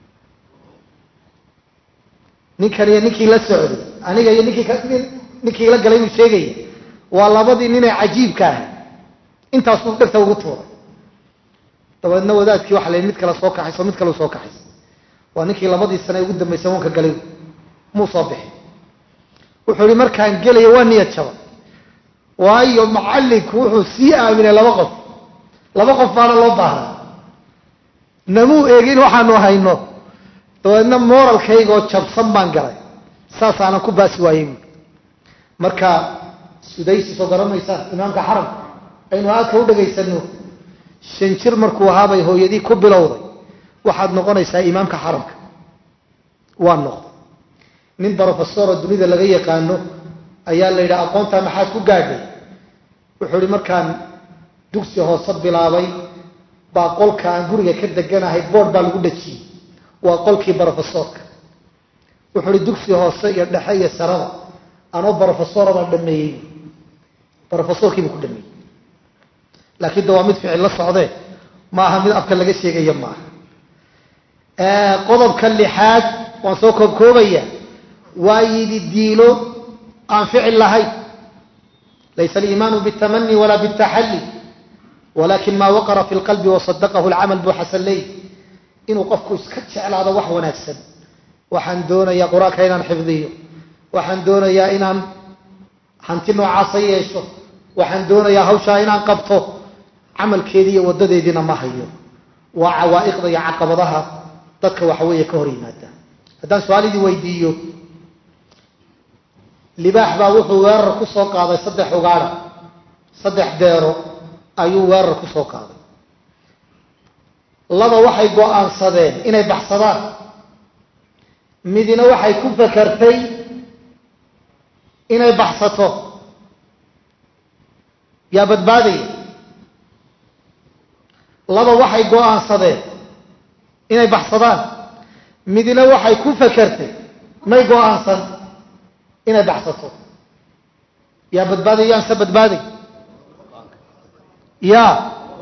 ninkan iyo ninkii la socday aniga iyo ninkii ninkii la galay buu sheegaya waa labadii nine cajiibka ahaa intaasuu dhegta ugu tuuray dabeedna wadaadkii waxa la yidhi mid kale soo kaxayso mid kale soo kaxayso waa ninkii labadii sane ugu dambaysay wanka galay muu soo bixi wuxuu ihi markaan gelaya waa niyad jaba waayo macallinku wuxuu sii aaminay laba qof laba qof baana loo baahnay namuu eegin waxaanu hayno dabeedna moralkaygoo jabsan baan galay saasaanan ku baasi waayey buui marka sudaysi soo garanaysa imaamka xaramka aynu aadka u dhagaysano shan jir markuu ahaabay hooyadii ku bilowday waxaad noqonaysaa imaamka xaramka waa noqday nin brofesoro dunida laga yaqaano ayaa la yidhaha aqoontaa maxaad ku gaadhay wuxuu ihi markaan dugsi hoose bilaabay baa qolka aan guriga ka deganahay boord baa lagu dhajiyey waa qolkii brofesorka wuxuu ihi dugsi hoose iyo dhexe iyo sarada anoo brofesora baan dhameeyey brofesorkiibuu ku dhameeyey laakiin de waa mid ficil la socdee ma aha mid afka laga sheegaya ma aha qodobka lixaad waan soo koobkoobaya waa yidi diilo aan ficil lahayn laysa aliimaanu biاtamani wala biاtaxalli walakin ma waqara fi lqalbi wasadaqahu lcamal buu xasan leey inuu qofku iska jeclaado wax wanaagsan waxaan doonayaa qur-aanka inaan xifdiyo waxaan doonayaa inaan hanti noocaasa yeesho waxaan doonayaa hawshaa inaan qabto camalkeedii iyo wadadeediina ma hayo waa cawaa'iqda iyo caqabadaha dadka waxaweeye ka hor yimaada haddaan su-aalidii weydiiyo libaax baa wuxuu weerar ku soo qaaday saddex ugaadha saddex deero ayuu weerar ku soo qaaday laba waxay go-aansadeen inay baxsadaan midina waxay ku fakartay inay baxsato yaa badbaadaya laba waxay go-aansadeen inay baxsadaan midina waxay ku fakartay may go-aansan inay baxsato yaa badbaaday yaanse badbaaday yaa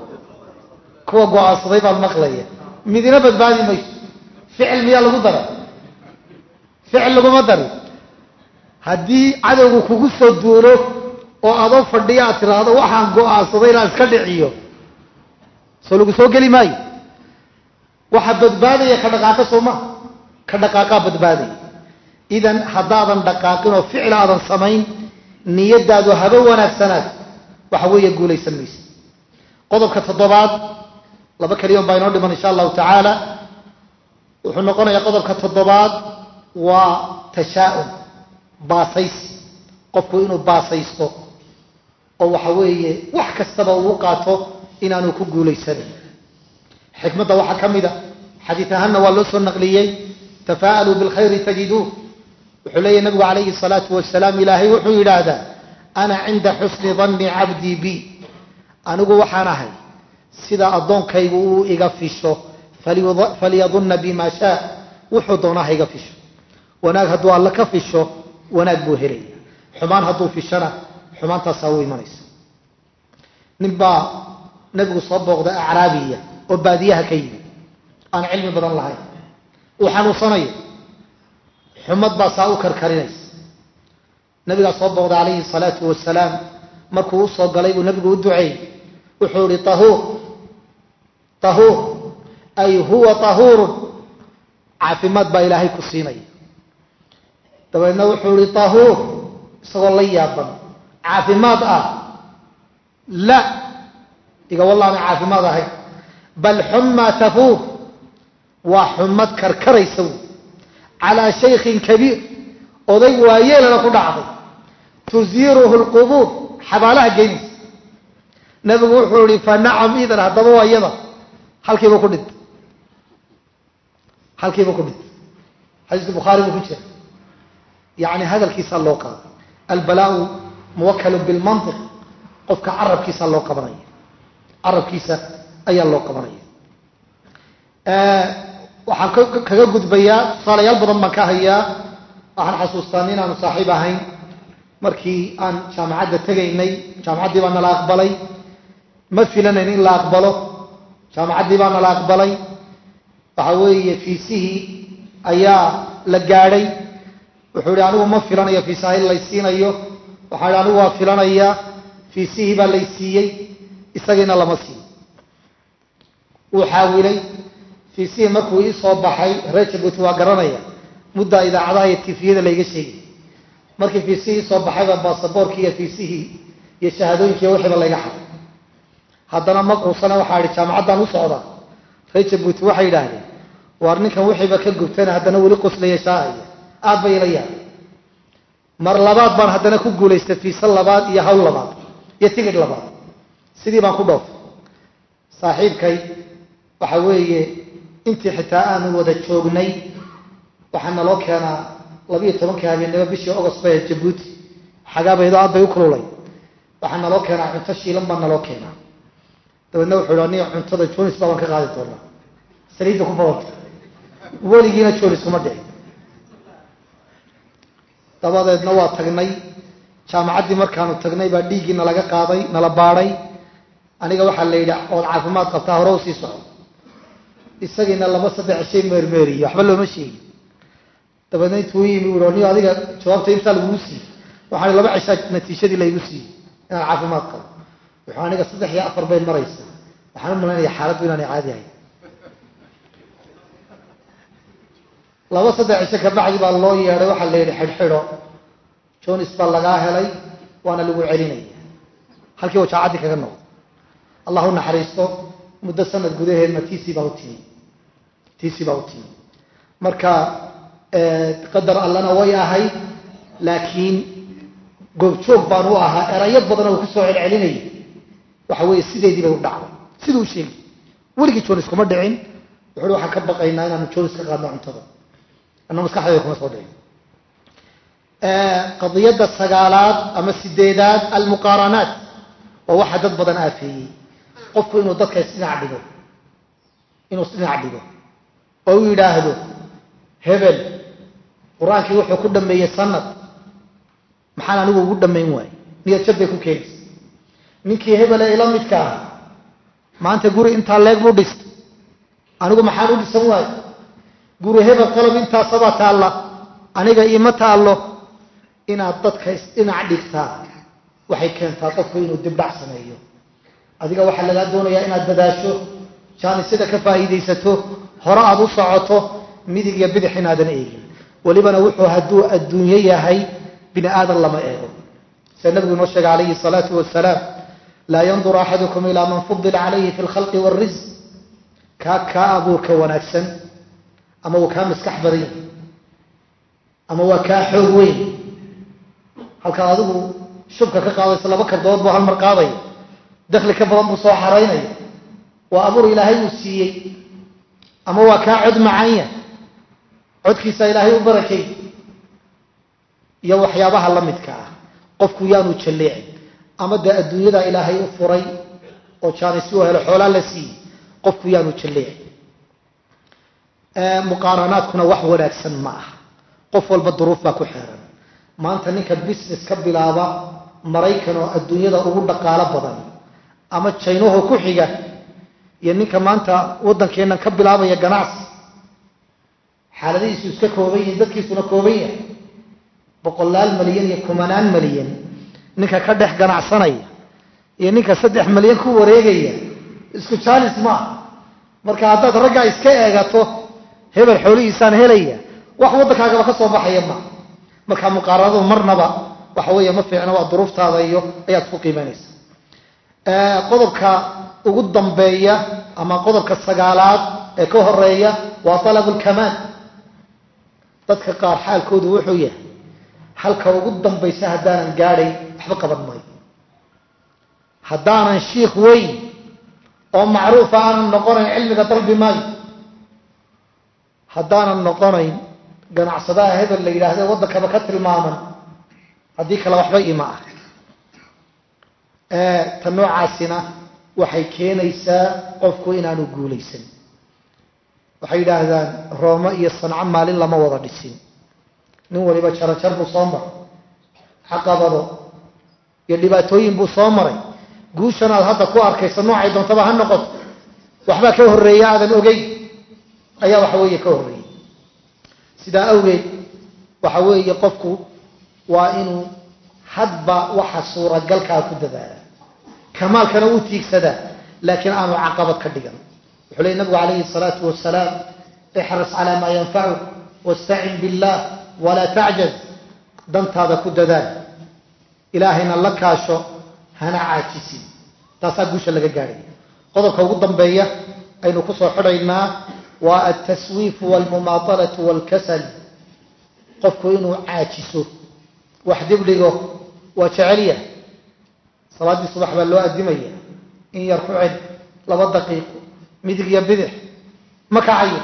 kuwa go-aansaday baan maqlaya midina badbaadi mayso ficil miyaa lagu daray ficil laguma darin haddii cadowgu kugu soo duulo oo adoo fadhiya aad tiraahdo waxaan go-aansaday inaan iska dhiciyo soo lagu soo geli maayo waxa badbaadaya ka dhaqaaqa soo ma ka dhaqaaqaa badbaadaya idan haddaadan dhaqaaqin oo ficil aadan samayn niyadaadu haba wanaagsanaad waxa weeye guulaysan maysa qodobka toddobaad laba keliyon baa inoo dhiman insha allahu tacaala wuxuu noqonayaa qodobka toddobaad waa tashaa-um baasaysi qofku inuu baasaysto oo waxa weeye wax kastaba uu qaato inaanu ku guulaysanayn xikmadda waxaa ka mid a xadiid ahaanna waa loo soo naqliyey tafaa'aluu bilkhayri tajiduuh wuxuu leeyahy nabigu calayhi salaatu wasalaam ilaahay wuxuu yidhaahdaa ana cinda xusni danni cabdii bi anigu waxaan ahay sida addoonkaygu uu iga fisho falyadunna bima shaa wuxuu doonaa ha iga fisho wanaag hadduu alla ka fisho wanaag buu helaya xumaan hadduu fishona xumaantaasaa u imanaysa nin baa nabigu soo booqday acraabiya oo baadiyaha ka yimid aan cilmi badan lahayn uu xanuunsanayo xumad baa saa u karkarinaysa nabigaa soo booqday calayhi salaatu wasalaam markuu usoo galay buu nabigu u duceeyey wuxuu ihi tahuur tahuur ay huwa tahuurun caafimaad baa ilaahay ku siinaya dabeedna wuxuu ihi tahuur isagoo la yaaban caafimaad ah la iga wallaana caafimaad ahayn bal xummaa tafuur waa xumad karkaraysa wy calaa shaykhin kabiir oday waayeelana ku dhacday tusiiruhu lqubuur xabaalaha geynaysa nabigu wuxuu ihi fa nacam idan haddaba waa iyada halkiiba ku dhintay halkiiba ku dhintay xadiiska bukhaari buu ku jira yani hadalkiisaa loo qaaday albalaau muwakkalun bilmantiq qofka carabkiisa loo qabanaya carabkiisa ayaa loo qabanaya waxaan kaga gudbayaa tusaalayaal badan baan ka hayaa waxaan xasuustaa nin aanu saaxiib ahayn markii aan jaamacadda tegaynay jaamacaddii baa nala aqbalay ma filanayn in la aqbalo jaamacaddii baa nala aqbalay waxa weeye fiisihii ayaa la gaadhay wuxuu ihi anigu ma filanayo fiisaha in laysiinayo waxaan ihi anigu waa filanaya fiisihii baa lay siiyey isagiina lama siiyo wuu xaawilay fiisihii markuu ii soo baxay reer jabuuti waa garanaya muddaa idaacadaha iyo tifiyada layga sheegay markii fiisihii soo baxayba baasaboorkii iyo fiisihii iyo shahaadooyinkii wixiiba layga xaday haddana ma quusana waxaa idhi jaamacaddaan u socdaa reer jabuuti waxay yidhaahdeen waar ninkan wixiiba ka gubtana haddana weli qoslaya shaahaya aad bay ila yaabay mar labaad baan haddana ku guulaystay fiise labaad iyo hawl labaad iyo tigidh labaad sidii baan ku dhoofay saaxiibkay waxa weeye intii xitaa aanu wada joognay waxaa naloo keenaa labiiyo tobankii habeennimo bishii ogost bay jabuuti xagaabaydo aad bay u kululay waxaa naloo keenaa cunto shiilan baa naloo keenaa dabeedna wuxuu hi aniga cuntada jonis baa baan ka qaadi doonaa saliidda ku badanta weligiina jonis kuma dhicin dabadeedna waa tagnay jaamacaddii markaanu tagnay baa dhiiggii nalaga qaaday nala baadhay aniga waxaa la yidhi ood caafimaad qabtaa hore u sii soco isagiina laba saddex shay meermeeriye waxba looma sheegin dabeedna intuu yimi ui ni adiga jawaabta imtaa lagugu siiyey waxaan laba cishaa natiijadii laygu siiyey inaan caafimaad qabo wuxuu aniga saddex iyo afar bay maraysa waxaan u malaynaya xaaladdu inaanay caadi ahayn laba saddex cisho ka bacdi baa loo yeedhay waxaa la yidhi xidhxidho jonis baa lagaa helay waana lagu celinaya halkii wajaacaddii kaga noqdo allah u naxariisto muddo sanad gudaheedna tiisii baa u timi tiisii baa u timi marka qadar allana way ahayd laakiin goobjoog baan u ahaa erayo badan oo kusoo celcelinayay waxa weeye sideedii bay u dhacday siduu u sheegi weligii jonis kuma dhicin wuxuui waxaan ka baqaynaa inaanu jonis ka qaadno cuntada anna maskaxdayda kuma soo dhicin qadiyadda sagaalaad ama sideedaad almuqaaranaat waa waxa dad badan aafeeyey qofku inuu dadka isdhinac dhigo inuu isdhinac dhigo oo u yidhaahdo hebel qur-aankii wuxuu ku dhameeyey sanad maxaan anigu ugu dhammayn waaye niyad jab bay ku keenaysa ninkii hebel ee ila midka ah maanta guri intaa leeg buu dhistay anigu maxaan u dhisan waayo guri hebel qalab intaasabaa taalla aniga iima taallo inaad dadka isdhinac dhigtaa waxay keentaa qofku inuu dibdhac sameeyo adiga waxaa lagaa doonayaa inaad dadaasho jaanisada ka faa'iidaysato hore aad u socoto midig iyo bidix inaadan eegin welibana wuxuu hadduu adduunyo yahay bini aadan lama eego sida nabigu inoo sheegay calayhi salaatu wasalaam laa yanduru axadukum ilaa man fudila calayhi fi lkhalqi wاlrisq kaa kaa abuurka wanaagsan ama uu kaa maskax badan yahay ama waa kaa xoog weyn halkaad adigu shubka ka qaadayso laba kardood buu hal mar qaadaya dakli ka badan buu soo xaraynaya waa abuur ilaahay uu siiyey ama waa kaa cod macanya codkiisa ilaahay u barakay iyo waxyaabaha la midka ah qofku yaanu jalleecin ama dee adduunyada ilaahay u furay oo jaanisi u helo xoolaa la siiyey qofku yaanu jalleecin muqaaranaadkuna wax wanaagsan ma aha qof walba duruuf baa ku xeeran maanta ninka business ka bilaaba maraykan oo adduunyada ugu dhaqaalo badan ama jaynaho ku xiga iyo ninka maanta waddankeennan ka bilaabaya ganacsi xaaladihiisu iska kooban yihiin dadkiisuna kooban yahay boqolaal malyan iyo kumanaan malyan ninka ka dhex ganacsanaya iyo ninka saddex malyan ku wareegaya isku jaalis maaha marka haddaad raggaa iska eegato hebel xoolihiisaan helaya wax waddankaagaba ka soo baxaya ma marka muqaaranadu marnaba waxa weeye ma fiicna waa duruuftaada iyo ayaad ku qiimanaysa qodobka ugu dambeeya ama qodobka sagaalaad ee ka horeeya waa talabu lkamaal dadka qaar xaalkoodu wuxuu yahay halka ugu dambaysa haddaanan gaadhay waxba qaban maayo haddaanan shiikh weyn oo macruufa aanan noqonayn cilmiga dalbi maayo haddaanan noqonayn ganacsadaha hebel la yidhaahde waddankaba ka tilmaaman haddii kale waxba ima ah ta noocaasina waxay keenaysaa qofku inaanu guulaysan waxay yidhaahdaan roome iyo sanco maalin lama wada dhisin nin waliba jarajar buu soo maray caqabado iyo dhibaatooyin buu soo maray guushan aad hadda ku arkaysa noocay doontaba ha noqoto waxbaa ka horreeya aadan ogeyn ayaa waxa weeye ka horreeyay sidaa awgeed waxa weeye qofku waa inuu hadba waxa suuragalkaa ku dadaala kamaalkana uu tiigsadaa laakiin aanu caqabad ka dhigan wuxuu leey nabigu calayhi salaatu wasalaam ixris calaa maa yanfacuk wastacin billah walaa tacjaz dantaada ku dadaal ilaahayna la kaasho hana caajisin taasaa guusha laga gaadhaya qodobka ugu dambeeya aynu kusoo xidhaynaa waa altaswiifu walmumaatalatu walkasal qofku inuu caajiso wax dibdhigo waa jecelya salaaddii subax baa loo addimaya in yar ku cel laba daqiiqo midig iyo bidix ma kacayo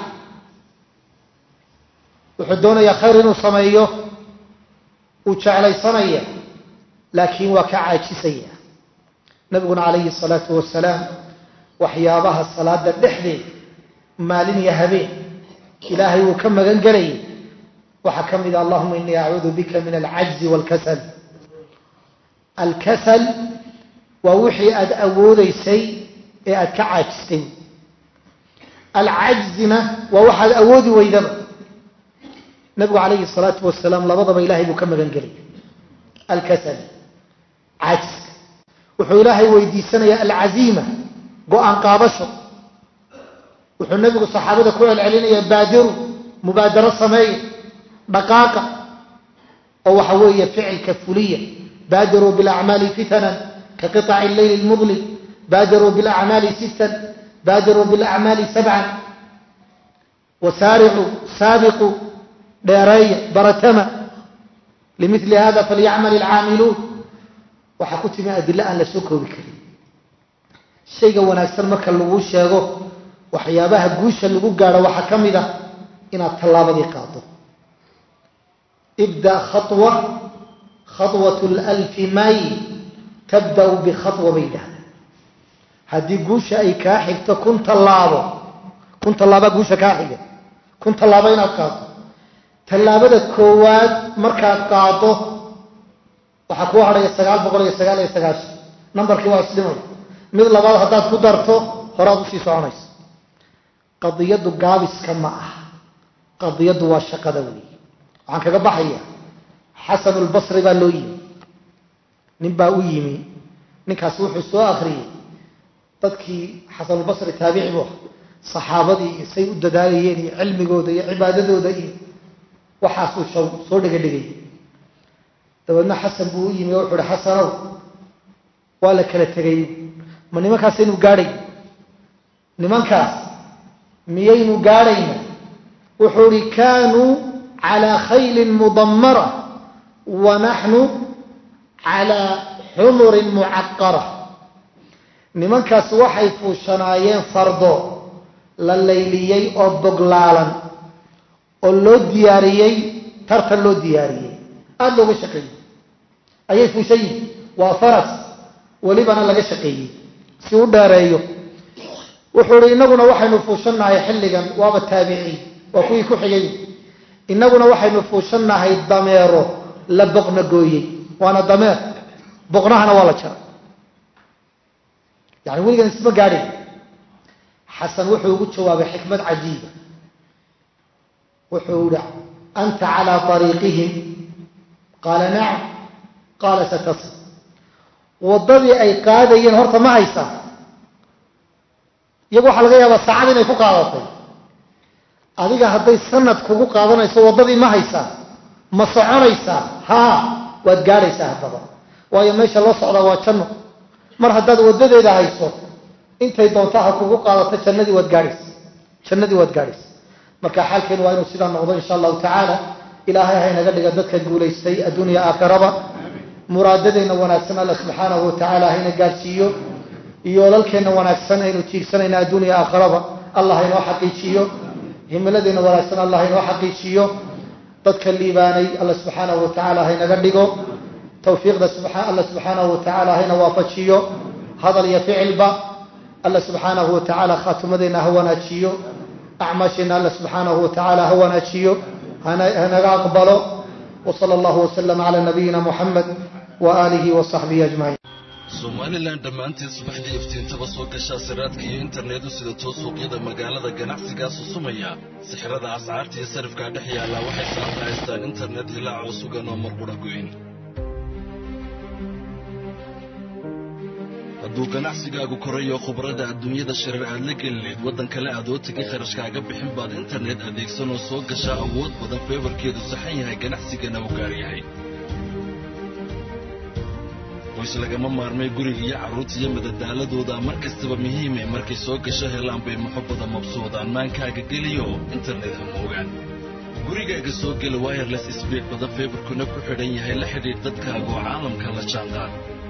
wuxuu doonayaa khayr inuu sameeyo uu jeclaysanaya laakiin waa ka caajisaya nabiguna calayhi salaatu wasalaam waxyaabaha salaada dhexdeed maalin iyo habeen ilaahay uu ka magan gelayay waxaa ka mid a allahuma inii acuudu bika min alcajzi waalkasal alkasal waa wixii aada awoodaysay ee aada ka caajistay alcajzina waa waxaad awoodi weydaba nabigu calayhi salaatu wasalaam labadaba ilahay buu ka magan gelaya alkasal cajska wuxuu ilaahay weydiisanayaa alcaziima go-aan qaadasho wuxuu nebigu saxaabada ku celcelinayaa baadiru mubaadaro sameeya dhaqaaqa oo waxa weeye ficilka fuliya baadiruu bilacmaali fitanan ka qiطaci leyli lmudlim baadiruu bilacmaali sittan baadiruu bilacmaali sabcan wasaaricuu saabiquu dheereeya baratama limili hada falyacmal ilcaamiluun waxaa ku timi adilo aan la soo koobi karin shayga wanaagsan marka lagu sheego waxyaabaha guusha lagu gaadho waxaa ka mid ah inaad tallaabadii qaado ibda khawa khaطwat lalfi mayl tabda'u bikhaطwa bay dhahda haddii guusha ay kaa xigto kun tallaabo kun tallaaba guusha kaa xiga kun tallaabo inaad qaado tallaabada koowaad markaad qaado waxaa kuu hadhaya sagaal boqol iyo sagaal iyo sagaashan nambarkii waa isdhimay mid labaad haddaad ku darto horaad usii soconaysa qadiyaddu gaabiska ma ah qadiyaddu waa shaqada weeye waxaan kaga baxaya xasanulbasri baa loo yimi nin baa u yimi ninkaas wuxuu soo akriyey dadkii xasanulbasri taabici buu aha saxaabadii iyo say u dadaalayeen iyo cilmigooda iyo cibaadadooda iyo waxaasuu shaw soo dhegadhegay dabeedna xasan buu u yimi oo wuxuu uhi xasanow waa la kala tegay ma nimankaasaynu gaadhay nimankaas miyaynu gaadhayna wuxuu ihi kaanuu calaa khaylin mudammara wa naxnu calaa xumurin mucaqara nimankaas waxay fuushanaayeen fardo la layliyey oo boglaalan oo loo diyaariyey tartan loo diyaariyey aada looga shaqeeyey ayay fuushan yihin waa faras welibana laga shaqeeyey si u dheereeyo wuxuu ihi innaguna waxaynu fuushannahay xilligan waaba taabiciin waa kuwii ku xigay innaguna waxaynu fuushannahay dameero la boqna gooyey waana dameer boqnahana waa la jaray yani weligan isma gaadhin xasan wuxuu ugu jawaabay xikmad cajiiba wuxuu ihi anta calaa ariiqihim qaala nacam qaala satasl waddadii ay qaadayeen horta ma haysaa iyagu waxaa laga yaabaa saacad inay ku qaadatay adiga hadday sanad kugu qaadanayso waddadii ma haysaa ma soconaysaa haa waad gaadhaysaa haddaba waayo meesha loo socdaa waa janno mar haddaad waddadeeda hayso intay doonta ha kugu qaadato jannadii waad gaadhaysa jannadii waad gaadhaysa marka xaalkeenu waa inuu sidaa noqdo insha allahu tacaala ilaahay haynaga dhiga dadka guulaystay adduunya aakhiraba muraadadeenna wanaagsan alla subxaanahu watacaala hayna gaadhsiiyo yoolalkeenna wanaagsan aynu tiigsanayna adduunya aakhiraba allah haynoo xaqiijiyo himiladeenna wanaagsan allah haynoo xaqiijiyo dadka liibaanay alla subxaanahu watacaala haynaga dhigo tawfiiqda alla subxaanahu watacaala hayna waafajiyo hadal iyo ficilba alla subxaanahu watacaala khaatimadeenna ha wanaajiyo acmaasheenna alla subxaanahu watacaala ha wanaajiyo hanaga aqbalo wsala allahu waslama cala nabiyina muxamed wa aalihi wa saxbihi ajmaciin somalilan dhammaanteed subaxdii iftiintaba soo gashaa siraadka iyo internetu sida too suuqyada magaalada ganacsigaa susumaya sixirada ascaarta iyo sarifkaa dhex yaallaa waxay saanta haystaan internet hilaacoo sugan oo marqudha goyn hadduu ganacsigaagu korayo khubrada adduunyada shirar aad la gelineed waddan kale aadoo tegay kharashkaaga bixin baad internet adeegsanoo soo gashaa awood badan feebarkeedu saxan yahay ganacsigana u gaar yahay qoys lagama maarmay guriga iyo carruurta iyo madadaaladooda mar kastaba muhiime markay soo gasho helaan bay muxubbada mabsuudaan maankaaga geliyo internet hamoogaan gurigaaga soo gela wireless sbiid badan feebarkuna ku xidhan yahay la xidhiidh dadkaaga oo caalamka la jaanqaad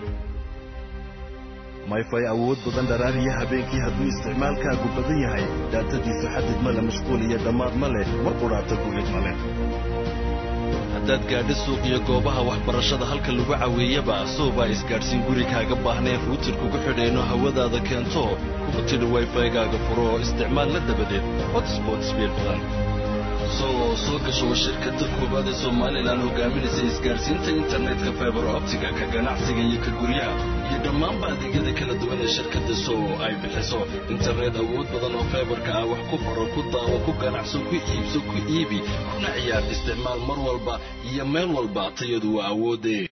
mayfay awood badan dharaariya habeenkii hadduu isticmaalkaagu badan yahay daatadiisu xadid ma le mashquul iyo dhammaad ma leh mar qudhaata guulid ma leh haddaad gaadho suuq iyo goobaha waxbarashada halka lagu caweeyaba soobaa isgaadhsiin gurigaaga baahnayn ruutir kugu xidheenoo hawadaada keento kugu tidhi wayfaygaaga furo oo isticmaal la dabadeed hotspot sbiid badan soo soo gasho shirkadda koowaad ee somalilan hogaaminaysa isgaadhsiinta internetka faibar optiga ka ganacsiga iyo ka guryaha iyo dhammaanba adeegyada kala duwan ee shirkadda sow ay bixiso internet awood badan oo faibarka ah wax ku faro ku daawo ku ganacso ku iibso ku iibi kuna ciyaar isticmaal mar walba iyo meel walba tayadu waa awoodee